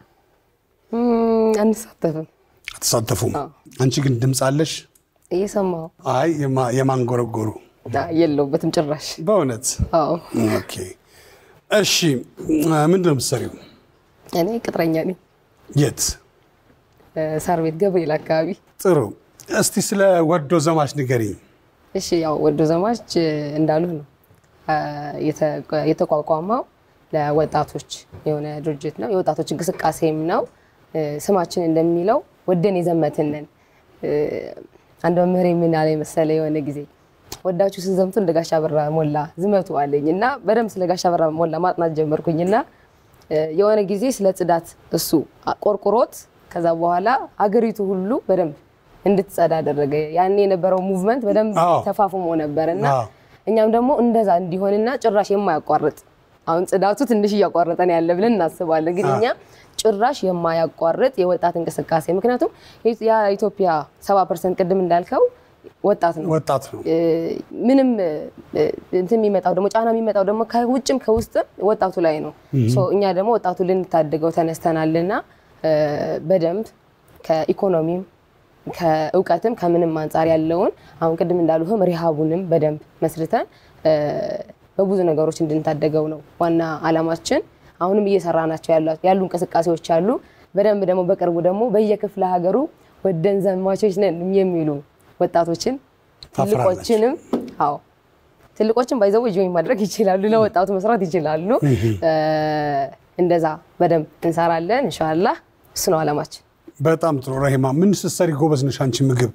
እም፣ አንሳተፍም። አትሳተፉም? አንቺ ግን ድምፅ አለሽ? እየሰማሁ አይ የማ- የማንጎረጎሩ አ- የለሁበትም ጭራሽ። በእውነት አዎ ኦኬ። እሺ ምንድን ነው የምትሰሪው? እኔ ቅጥረኛ ነኝ። የት? እ፣ ሳር ቤት ገብርኤል አካባቢ። ጥሩ። እስቲ ስለ ወዶ ዘማች ንገሪኝ። እሺ ያው ወዶ ዘማች እ፣ እንዳሉህ ነው አ፣ የተ- የተቋቋመው ለወጣቶች የሆነ ድርጅት ነው። የወጣቶች እንቅስቃሴም ነው። እ፣ ስማችን እንደሚለው ወደን የዘመትንን እ፣ አንድ መምህር ምን አለ መሰለ የሆነ ጊዜ ወዳችሁ ስትዘምቱ እንደ ጋሻ በራ ሞላ ዝመቱ አለኝ እና በደንብ ስለ ጋሻ በራ ሞላ ማጥናት ጀመርኩኝ እና እ፣ የሆነ ጊዜ ስለ ጽዳት እሱ ቆርቁሮት ከዛ በኋላ አገሪቱ ሁሉ በደንብ እንድትጸዳ አደረገ። ያኔ የነበረው ሙቭመንት በደንብ አዎ። ተፋፍሞ ነበር እና አዎ። እኛም ደግሞ እንደዛ እንዲሆንና ጭራሽ የማያቋርጥ አሁን ጽዳቱ ትንሽ እያቋረጠን ያለ ብለን እናስባለን። ግን እኛ ጭራሽ የማያቋርጥ የወጣት እንቅስቃሴ ምክንያቱም የኢትዮጵያ ሰባ ፐርሰንት ቅድም እንዳልከው ወጣት ነው። ወጣት ነው። እ፣ ምንም እ፣ እንትን የሚመጣው ደግሞ ጫና የሚመጣው ደግሞ ከውጭም ከውስጥም ወጣቱ ላይ ነው። ሶ እኛ ደግሞ ወጣቱ ልንታደገው ተነስተናልና እ፣ በደንብ ከኢኮኖሚም ከእውቀትም ከምንም አንጻር ያለውን አሁን ቅድም እንዳሉህም ሪሃቡንም በደንብ መስርተን እ፣ በብዙ ነገሮች እንድንታደገው ነው ዋና አላማችን። አሁንም እየሰራ ናቸው ያሉ እንቅስቃሴዎች አሉ። በደንብ ደግሞ በቅርቡ ደግሞ በየክፍለ ሀገሩ ወደን ዘማቾች ነን የሚሉ ወጣቶችን ታፍራላችሁ። ትልቆችንም አዎ ትልቆችን ባይዘው ጆይን ማድረግ ይችላሉ። ለወጣቱ መስራት ይችላሉ። እ፣ እንደዛ በደንብ እንሰራለን። እንሻላህ እሱ ነው አላማችን። በጣም ጥሩ ረሂማ። ምን ስትሰሪ ጎበዝ ነሽ አንቺ? ምግብ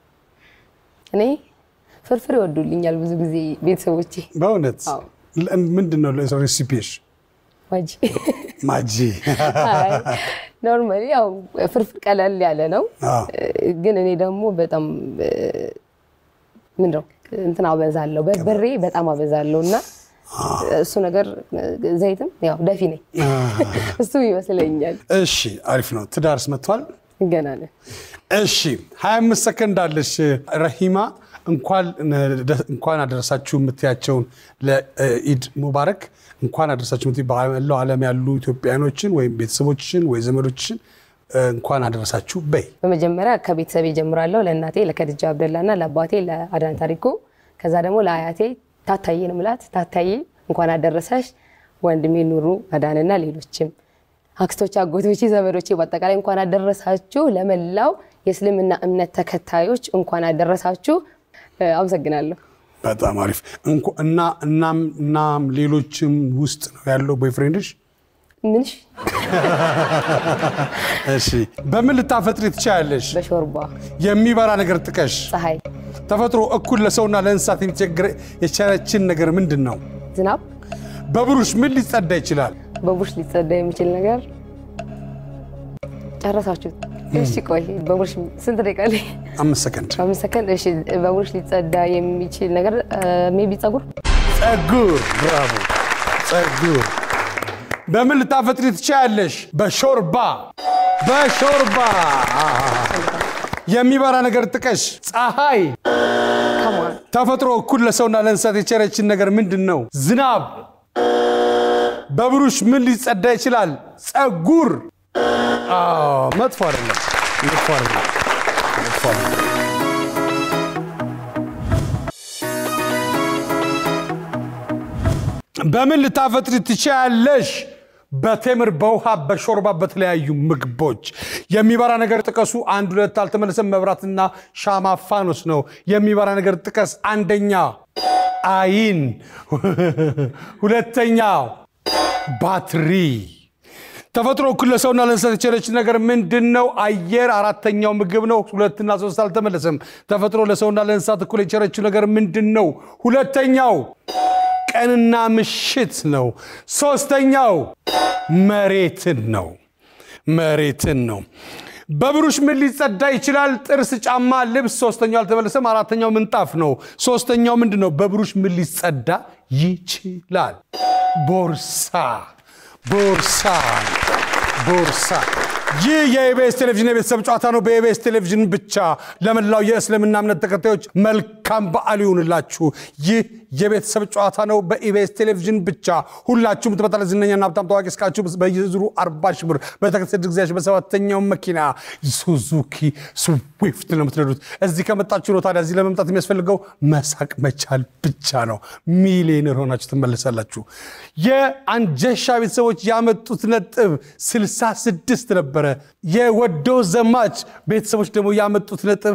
እኔ ፍርፍር ይወዱልኛል ብዙ ጊዜ ቤተሰቦቼ። በእውነት አዎ። ለ- ምንድን ነው ሬሲፒሽ? ማጂ ማጂ ኖርማሊ ያው ፍርፍር ቀለል ያለ ነው፣ አዎ። ግን እኔ ደግሞ በጣም ምንድነው እንትን አበዛለሁ፣ በርበሬ በጣም አበዛለሁ እና እሱ ነገር ዘይትም ያው ደፊ ነኝ እሱ ይመስለኛል። እሺ አሪፍ ነው። ትዳርስ መጥቷል? ገና ነን። እሺ 25 ሰከንድ አለሽ ረሂማ። እንኳን እንኳን አደረሳችሁ የምትያቸውን ለኢድ ሙባረክ እንኳን አደረሳችሁ የምትይ በመላው ዓለም ያሉ ኢትዮጵያኖችን ወይም ቤተሰቦችን ወይ ዘመዶችን እንኳን አደረሳችሁ በይ። በመጀመሪያ ከቤተሰብ ጀምራለሁ። ለእናቴ ለከድጃ አብደላ እና ለአባቴ ለአዳን ታሪኩ፣ ከዛ ደግሞ ለአያቴ ታታዬ ነው ምላት። ታታዬ እንኳን አደረሰሽ፣ ወንድሜ ኑሩ አዳንና ሌሎችም አክስቶች፣ አጎቶቼ፣ ዘመዶቼ በአጠቃላይ እንኳን አደረሳችሁ። ለመላው የእስልምና እምነት ተከታዮች እንኳን አደረሳችሁ። አመሰግናለሁ። በጣም አሪፍ እና እናም እናም ሌሎችም ውስጥ ነው ያለው ቦይፍሬንድሽ? ምንሽ እሺ፣ በምን ልታፈጥሪ ትችያለሽ? በሾርባ የሚበራ ነገር ጥቀሽ። ፀሐይ፣ ተፈጥሮ እኩል ለሰውና ለእንስሳት የሚቸግር የቸረችን ነገር ምንድን ነው? ዝናብ፣ በብሩሽ ምን ሊጸዳ ይችላል? በቡሽ ሊጸዳ የሚችል ነገር ጨረሳችሁት? እሺ ቆይ በቡሽ ስንት ደቂቃ ላይ? አምስት ሰከንድ። አምስት ሰከንድ። እሺ በቡሽ ሊጸዳ የሚችል ነገር ሜቢ ጸጉር። ጸጉር። ብራቮ፣ ጸጉር። በምን ልታፈጥሪ ትችያለሽ? በሾርባ በሾርባ። የሚበራ ነገር ጥቀሽ። ፀሐይ። ተፈጥሮ እኩል ለሰውና ለእንስሳት የቸረችን ነገር ምንድን ነው? ዝናብ። በብሩሽ ምን ሊጸዳ ይችላል? ጸጉር። መጥፎ አይደለም፣ መጥፎ አይደለም፣ መጥፎ አይደለም። በምን ልታፈጥሪ ትችያለሽ? በቴምር በውሃ በሾርባ በተለያዩ ምግቦች የሚበራ ነገር ጥቀሱ። አንድ ሁለት አልተመለሰም። መብራትና ሻማ ፋኖስ ነው። የሚበራ ነገር ጥቀስ። አንደኛ አይን፣ ሁለተኛው ባትሪ። ተፈጥሮ እኩል ለሰውና ለእንስሳት የቸረች ነገር ምንድን ነው? አየር። አራተኛው ምግብ ነው። ሁለትና ሶስት አልተመለሰም። ተፈጥሮ ለሰውና ለእንስሳት እኩል የቸረችው ነገር ምንድን ነው? ሁለተኛው ቀንና ምሽት ነው። ሶስተኛው መሬትን ነው። መሬትን ነው። በብሩሽ ምን ሊጸዳ ይችላል? ጥርስ፣ ጫማ፣ ልብስ። ሶስተኛው አልተመለሰም። አራተኛው ምንጣፍ ነው። ሶስተኛው ምንድን ነው? በብሩሽ ምን ሊጸዳ ይችላል? ቦርሳ ቦርሳ ቦርሳ። ይህ የኢቢኤስ ቴሌቪዥን የቤተሰብ ጨዋታ ነው። በኢቢኤስ ቴሌቪዥን ብቻ ለመላው የእስልምና እምነት ተከታዮች መልካም በዓል ይሁንላችሁ። ይህ የቤተሰብ ጨዋታ ነው። በኢቢኤስ ቴሌቪዥን ብቻ ሁላችሁም ትመጣለ ዝነኛና ሀብታም ታዋቂ እስካችሁ በየዙሩ አርባ ሺህ ብር በተከታታይ ጊዜያችሁ በሰባተኛው መኪና ሱዙኪ ስዊፍት ነው የምትነዱት። እዚህ ከመጣችሁ ነው። ታዲያ እዚህ ለመምጣት የሚያስፈልገው መሳቅ መቻል ብቻ ነው። ሚሊዮነር ሆናችሁ ትመለሳላችሁ። የአንጀሻ ቤተሰቦች ያመጡት ነጥብ 66 ነበረ። የወዶ ዘማች ቤተሰቦች ደግሞ ያመጡት ነጥብ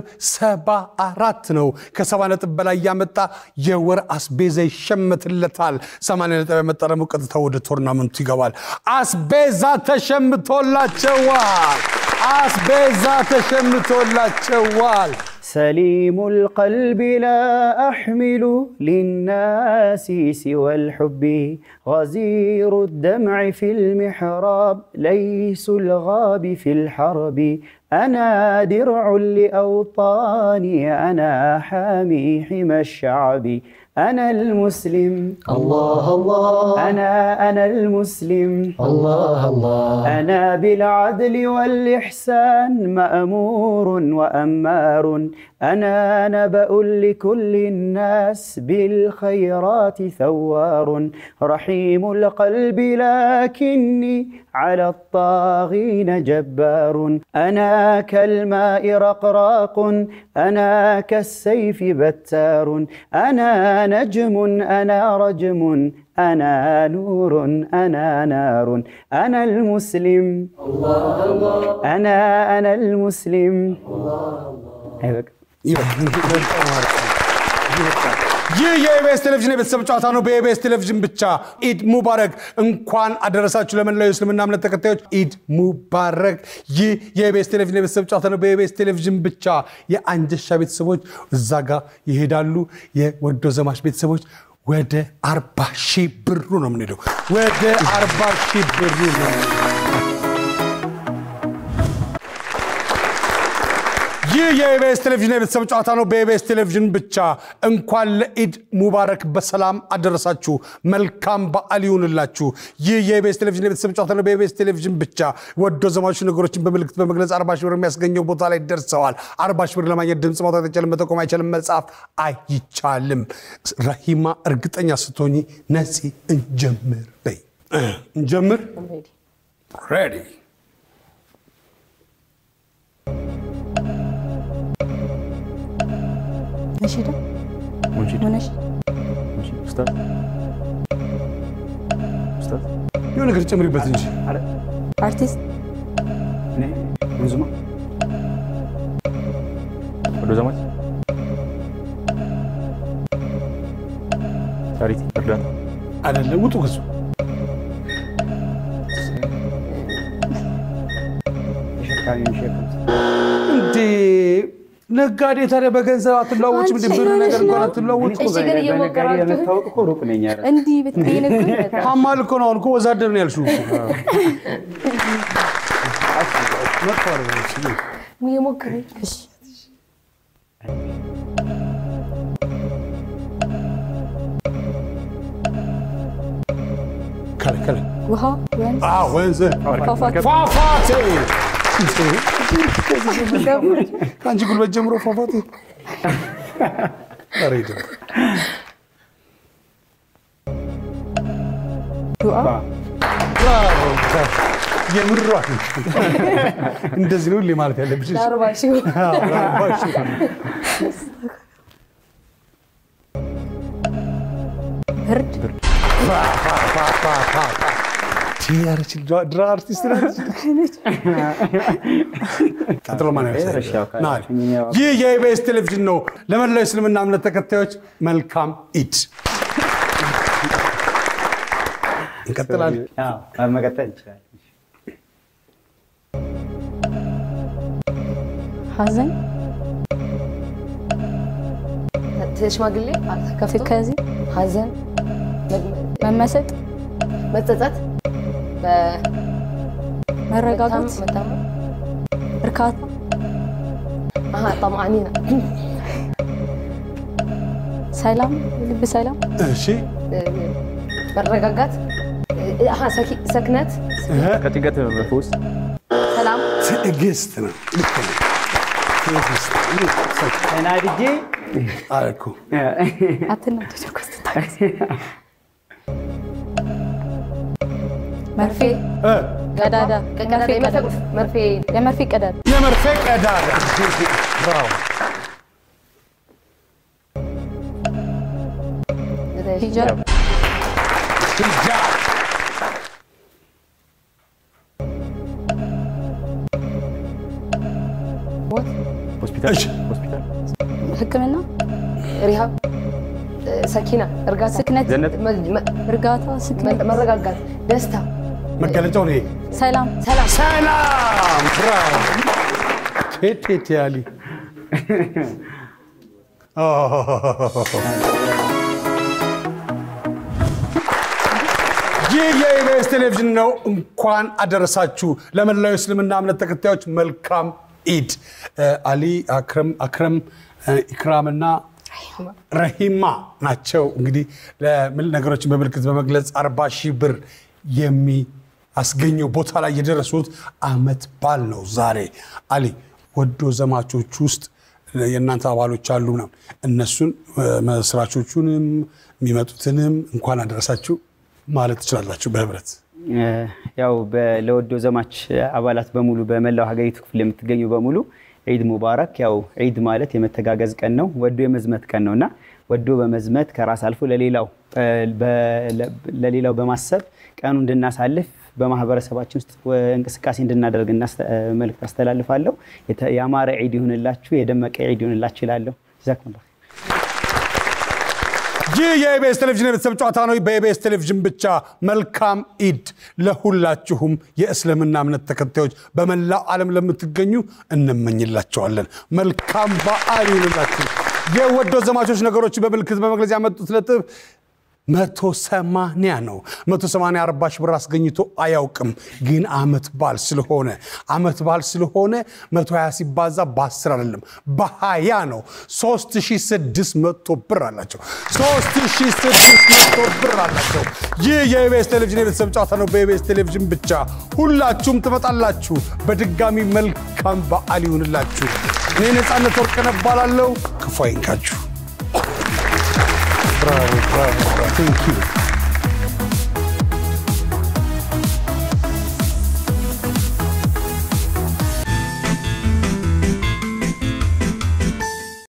74 ነው። ከሰባ ነጥብ በላይ ያመጣ የወር አስቤዛ ይሸመትለታል። 80 ነጥብ ያመጣ ደግሞ ቀጥታ ወደ ቶርናመንቱ ይገባል። አስቤዛ ተሸምቶላቸዋል። አስቤዛ ተሸምቶላቸዋል። سليم القلب لا أحمل للناس سوى الحب غزير الدمع في المحراب ليس الغاب في الحرب أنا درع لأوطاني أنا حامي حمى الشعب أنا المسلم الله الله أنا أنا المسلم الله الله أنا بالعدل والإحسان مأمور وأمار أنا نبأ لكل الناس بالخيرات ثوار رحيم القلب لكني على الطاغين جبار أنا كالماء رقراق أنا كالسيف بتار أنا نجم أنا رجم أنا نور أنا نار أنا المسلم الله الله أنا أنا المسلم أيوة. ይህ የኢቢኤስ ቴሌቪዥን የቤተሰብ ጨዋታ ነው። በኢቢኤስ ቴሌቪዥን ብቻ። ኢድ ሙባረክ። እንኳን አደረሳችሁ ለመላው የእስልምና እምነት ተከታዮች ኢድ ሙባረክ። ይህ የኢቢኤስ ቴሌቪዥን የቤተሰብ ጨዋታ ነው። በኢቢኤስ ቴሌቪዥን ብቻ። የአንጀሻ ቤተሰቦች እዛ ጋር ይሄዳሉ። የወዶ ዘማች ቤተሰቦች ወደ አርባ ሺህ ብሩ ነው የምንሄደው። ወደ አርባ ሺህ ብሩ ነው። ይህ ይህ የኢቢኤስ ቴሌቪዥን የቤተሰብ ጨዋታ ነው። በኢቢኤስ ቴሌቪዥን ብቻ እንኳን ለኢድ ሙባረክ በሰላም አደረሳችሁ። መልካም በዓል ይሁንላችሁ። ይህ የኢቢኤስ ቴሌቪዥን የቤተሰብ ጨዋታ ነው። በኢቢኤስ ቴሌቪዥን ብቻ ወዶ ዘማቹ ነገሮችን በምልክት በመግለጽ አርባ ሺህ ብር የሚያስገኘው ቦታ ላይ ደርሰዋል። አርባ ሺህ ብር ለማግኘት ድምፅ ማውጣት አይቻልም፣ መጠቆም አይቻልም፣ መጻፍ አይቻልም። ረሂማ እርግጠኛ ስትሆኚ ነፂ እንጀምር በይ። እንጀምር። ሬዲ ነሺዳ ሙንሺድ ሆነሽ ሙንሺድ ኡስታዝ ኡስታዝ የሆነ ነገር ጨምሪበት እንጂ አርቲስት እኔ ብዙማ ወዶ ዘማች ቻሪቲ እርዳታ አይደለም። ውጡ ከሱ ተሸካሚ የሚሸከም እንዴ ነጋዴ ታዲያ በገንዘብ አትለዋወጭም? እንደ ብር ነገር እንኳን አትለዋወጭም? እሺ፣ ግን እየሞከራችሁ ለመታወቅ እኮ ሩቅ ነኝ። ኧረ እንዲህ ብትይ ነበር ሀማል እኮ ነው። አሁን እኮ ወዛደር ነው ያልሽው እኮ። መጥፎ አይደለም። እሺ፣ እየሞከረኝ ከላይ ከላይ ውሃ ወንዝ አዎ፣ ወንዝ ፏፏቴ ፏፏቴ ከአንቺ ጉልበት ጀምሮ ፏፏቴ ኧረ ይደምር። ዱዓ ብራቮ፣ ብራቮ። የምሯን እንደዚህ ነው ሁሌ ማለት ያለብሽ። እሺ። አርባ ሺህ አዎ፣ ለአርባ ሺህ። ብርድ ያረች ድራ አርቲስት ናት። ቀጥሎ ማን ያነሳል? እሺ፣ ያው ካለ- ና አለ። ይህ የኢቢኤስ ቴሌቪዥን ነው። ለመላው እስልምና እምነት ተከታዮች መልካም ኢድ። እንቀጥላለን። አዎ፣ መቀጠል እንችላለን። ሀዘን ሽማግሌ ከፍቶ ትካዜ ሀዘን መመሰጥ መጸጸት በ- መረጋጋት መታመም እርካታ አሀ ጠማአኒና ሰላም ልብ ሰላም እሺ መረጋጋት አሀ ሰኪ- ሰክነት ከጭንቀት መፈወስ ሰላም ትዕግስት ነው። ልክ ነው። ትዕግስት ተናድጄ አልኩ። አትናደድ እኮ ስትታገስ። መርፌ እ ቀዳዳ ቀዳዳ መርፌ ቀዳዳ የመርፌ- መርፌ የመርፌ ቀዳዳ የመርፌ ቀዳዳ ብራቮ። ሂጃብ ሂጃብ ሞት ሆስፒታል እሺ ሆስፒታል ሕክምና ሪሃብ ሰኪና እርጋታ ስክነት ጀነት መ- መ- እርጋታ ስክነት መረጋጋት ደስታ መገለጫው ነው ይሄ። ሰላም ሰላም ሰላም ብራቮ። ቴቴ ያሊ ይህ የኢቢኤስ ቴሌቪዥን ነው። እንኳን አደረሳችሁ ለመላው እስልምና እምነት ተከታዮች መልካም ኢድ። እ፣ አሊ አክረም አክረም እ፣ ኢክራምና ረሂማ ናቸው። እንግዲህ ለምን ነገሮችን በምልክት በመግለጽ አርባ ሺህ ብር የሚያስገኘው ቦታ ላይ የደረሱት አመት ባል ነው ዛሬ። አሊ ወዶ ዘማቾች ውስጥ የእናንተ አባሎች አሉ ምናምን እነሱን እ፣ መስራቾቹንም የሚመጡትንም እንኳን አደረሳችሁ ማለት ትችላላችሁ በህብረት ያው በ- ለወዶ ዘማች አባላት በሙሉ በመላው ሀገሪቱ ክፍል የምትገኙ በሙሉ ዒድ ሙባረክ። ያው ዒድ ማለት የመተጋገዝ ቀን ነው፣ ወዶ የመዝመት ቀን ነው እና ወዶ በመዝመት ከራስ አልፎ ለሌላው በ- ለ- ለሌላው በማሰብ ቀኑ እንድናሳልፍ በማህበረሰባችን ውስጥ ወ- እንቅስቃሴ እንድናደርግ እናስተ- መልእክት አስተላልፋለሁ። የተ- ያማረ ዒድ ይሁንላችሁ፣ የደመቀ ዒድ ይሁንላችሁ ይላለሁ። ጀዛኩሙላህ ይህ የኢቢኤስ ቴሌቪዥን የቤተሰብ ጨዋታ ነው። በኢቢኤስ ቴሌቪዥን ብቻ መልካም ኢድ ለሁላችሁም የእስልምና እምነት ተከታዮች በመላው ዓለም ለምትገኙ እንመኝላቸዋለን። መልካም በዓል ይሁንላችሁ። የወዶ ዘማቾች ነገሮችን በምልክት በመግለጽ ያመጡት ነጥብ መቶ ሰማንያ ነው። መቶ ሰማንያ አርባ ሺህ ብር አስገኝቶ አያውቅም። ግን አመት በዓል ስለሆነ አመት በዓል ስለሆነ መቶ ሀያ ሲባዛ በአስር አይደለም በሀያ ነው። ሶስት ሺህ ስድስት መቶ ብር አላቸው። ሶስት ሺህ ስድስት መቶ ብር አላቸው። ይህ የኢቢኤስ ቴሌቪዥን የቤተሰብ ጨዋታ ነው። በኢቢኤስ ቴሌቪዥን ብቻ ሁላችሁም ትመጣላችሁ። በድጋሚ መልካም በዓል ይሁንላችሁ። እኔ ነፃነት ወርቅነህ እባላለሁ። ክፉ አይንካችሁ። ብራቮ ብራቮ። ቴንክ ዩ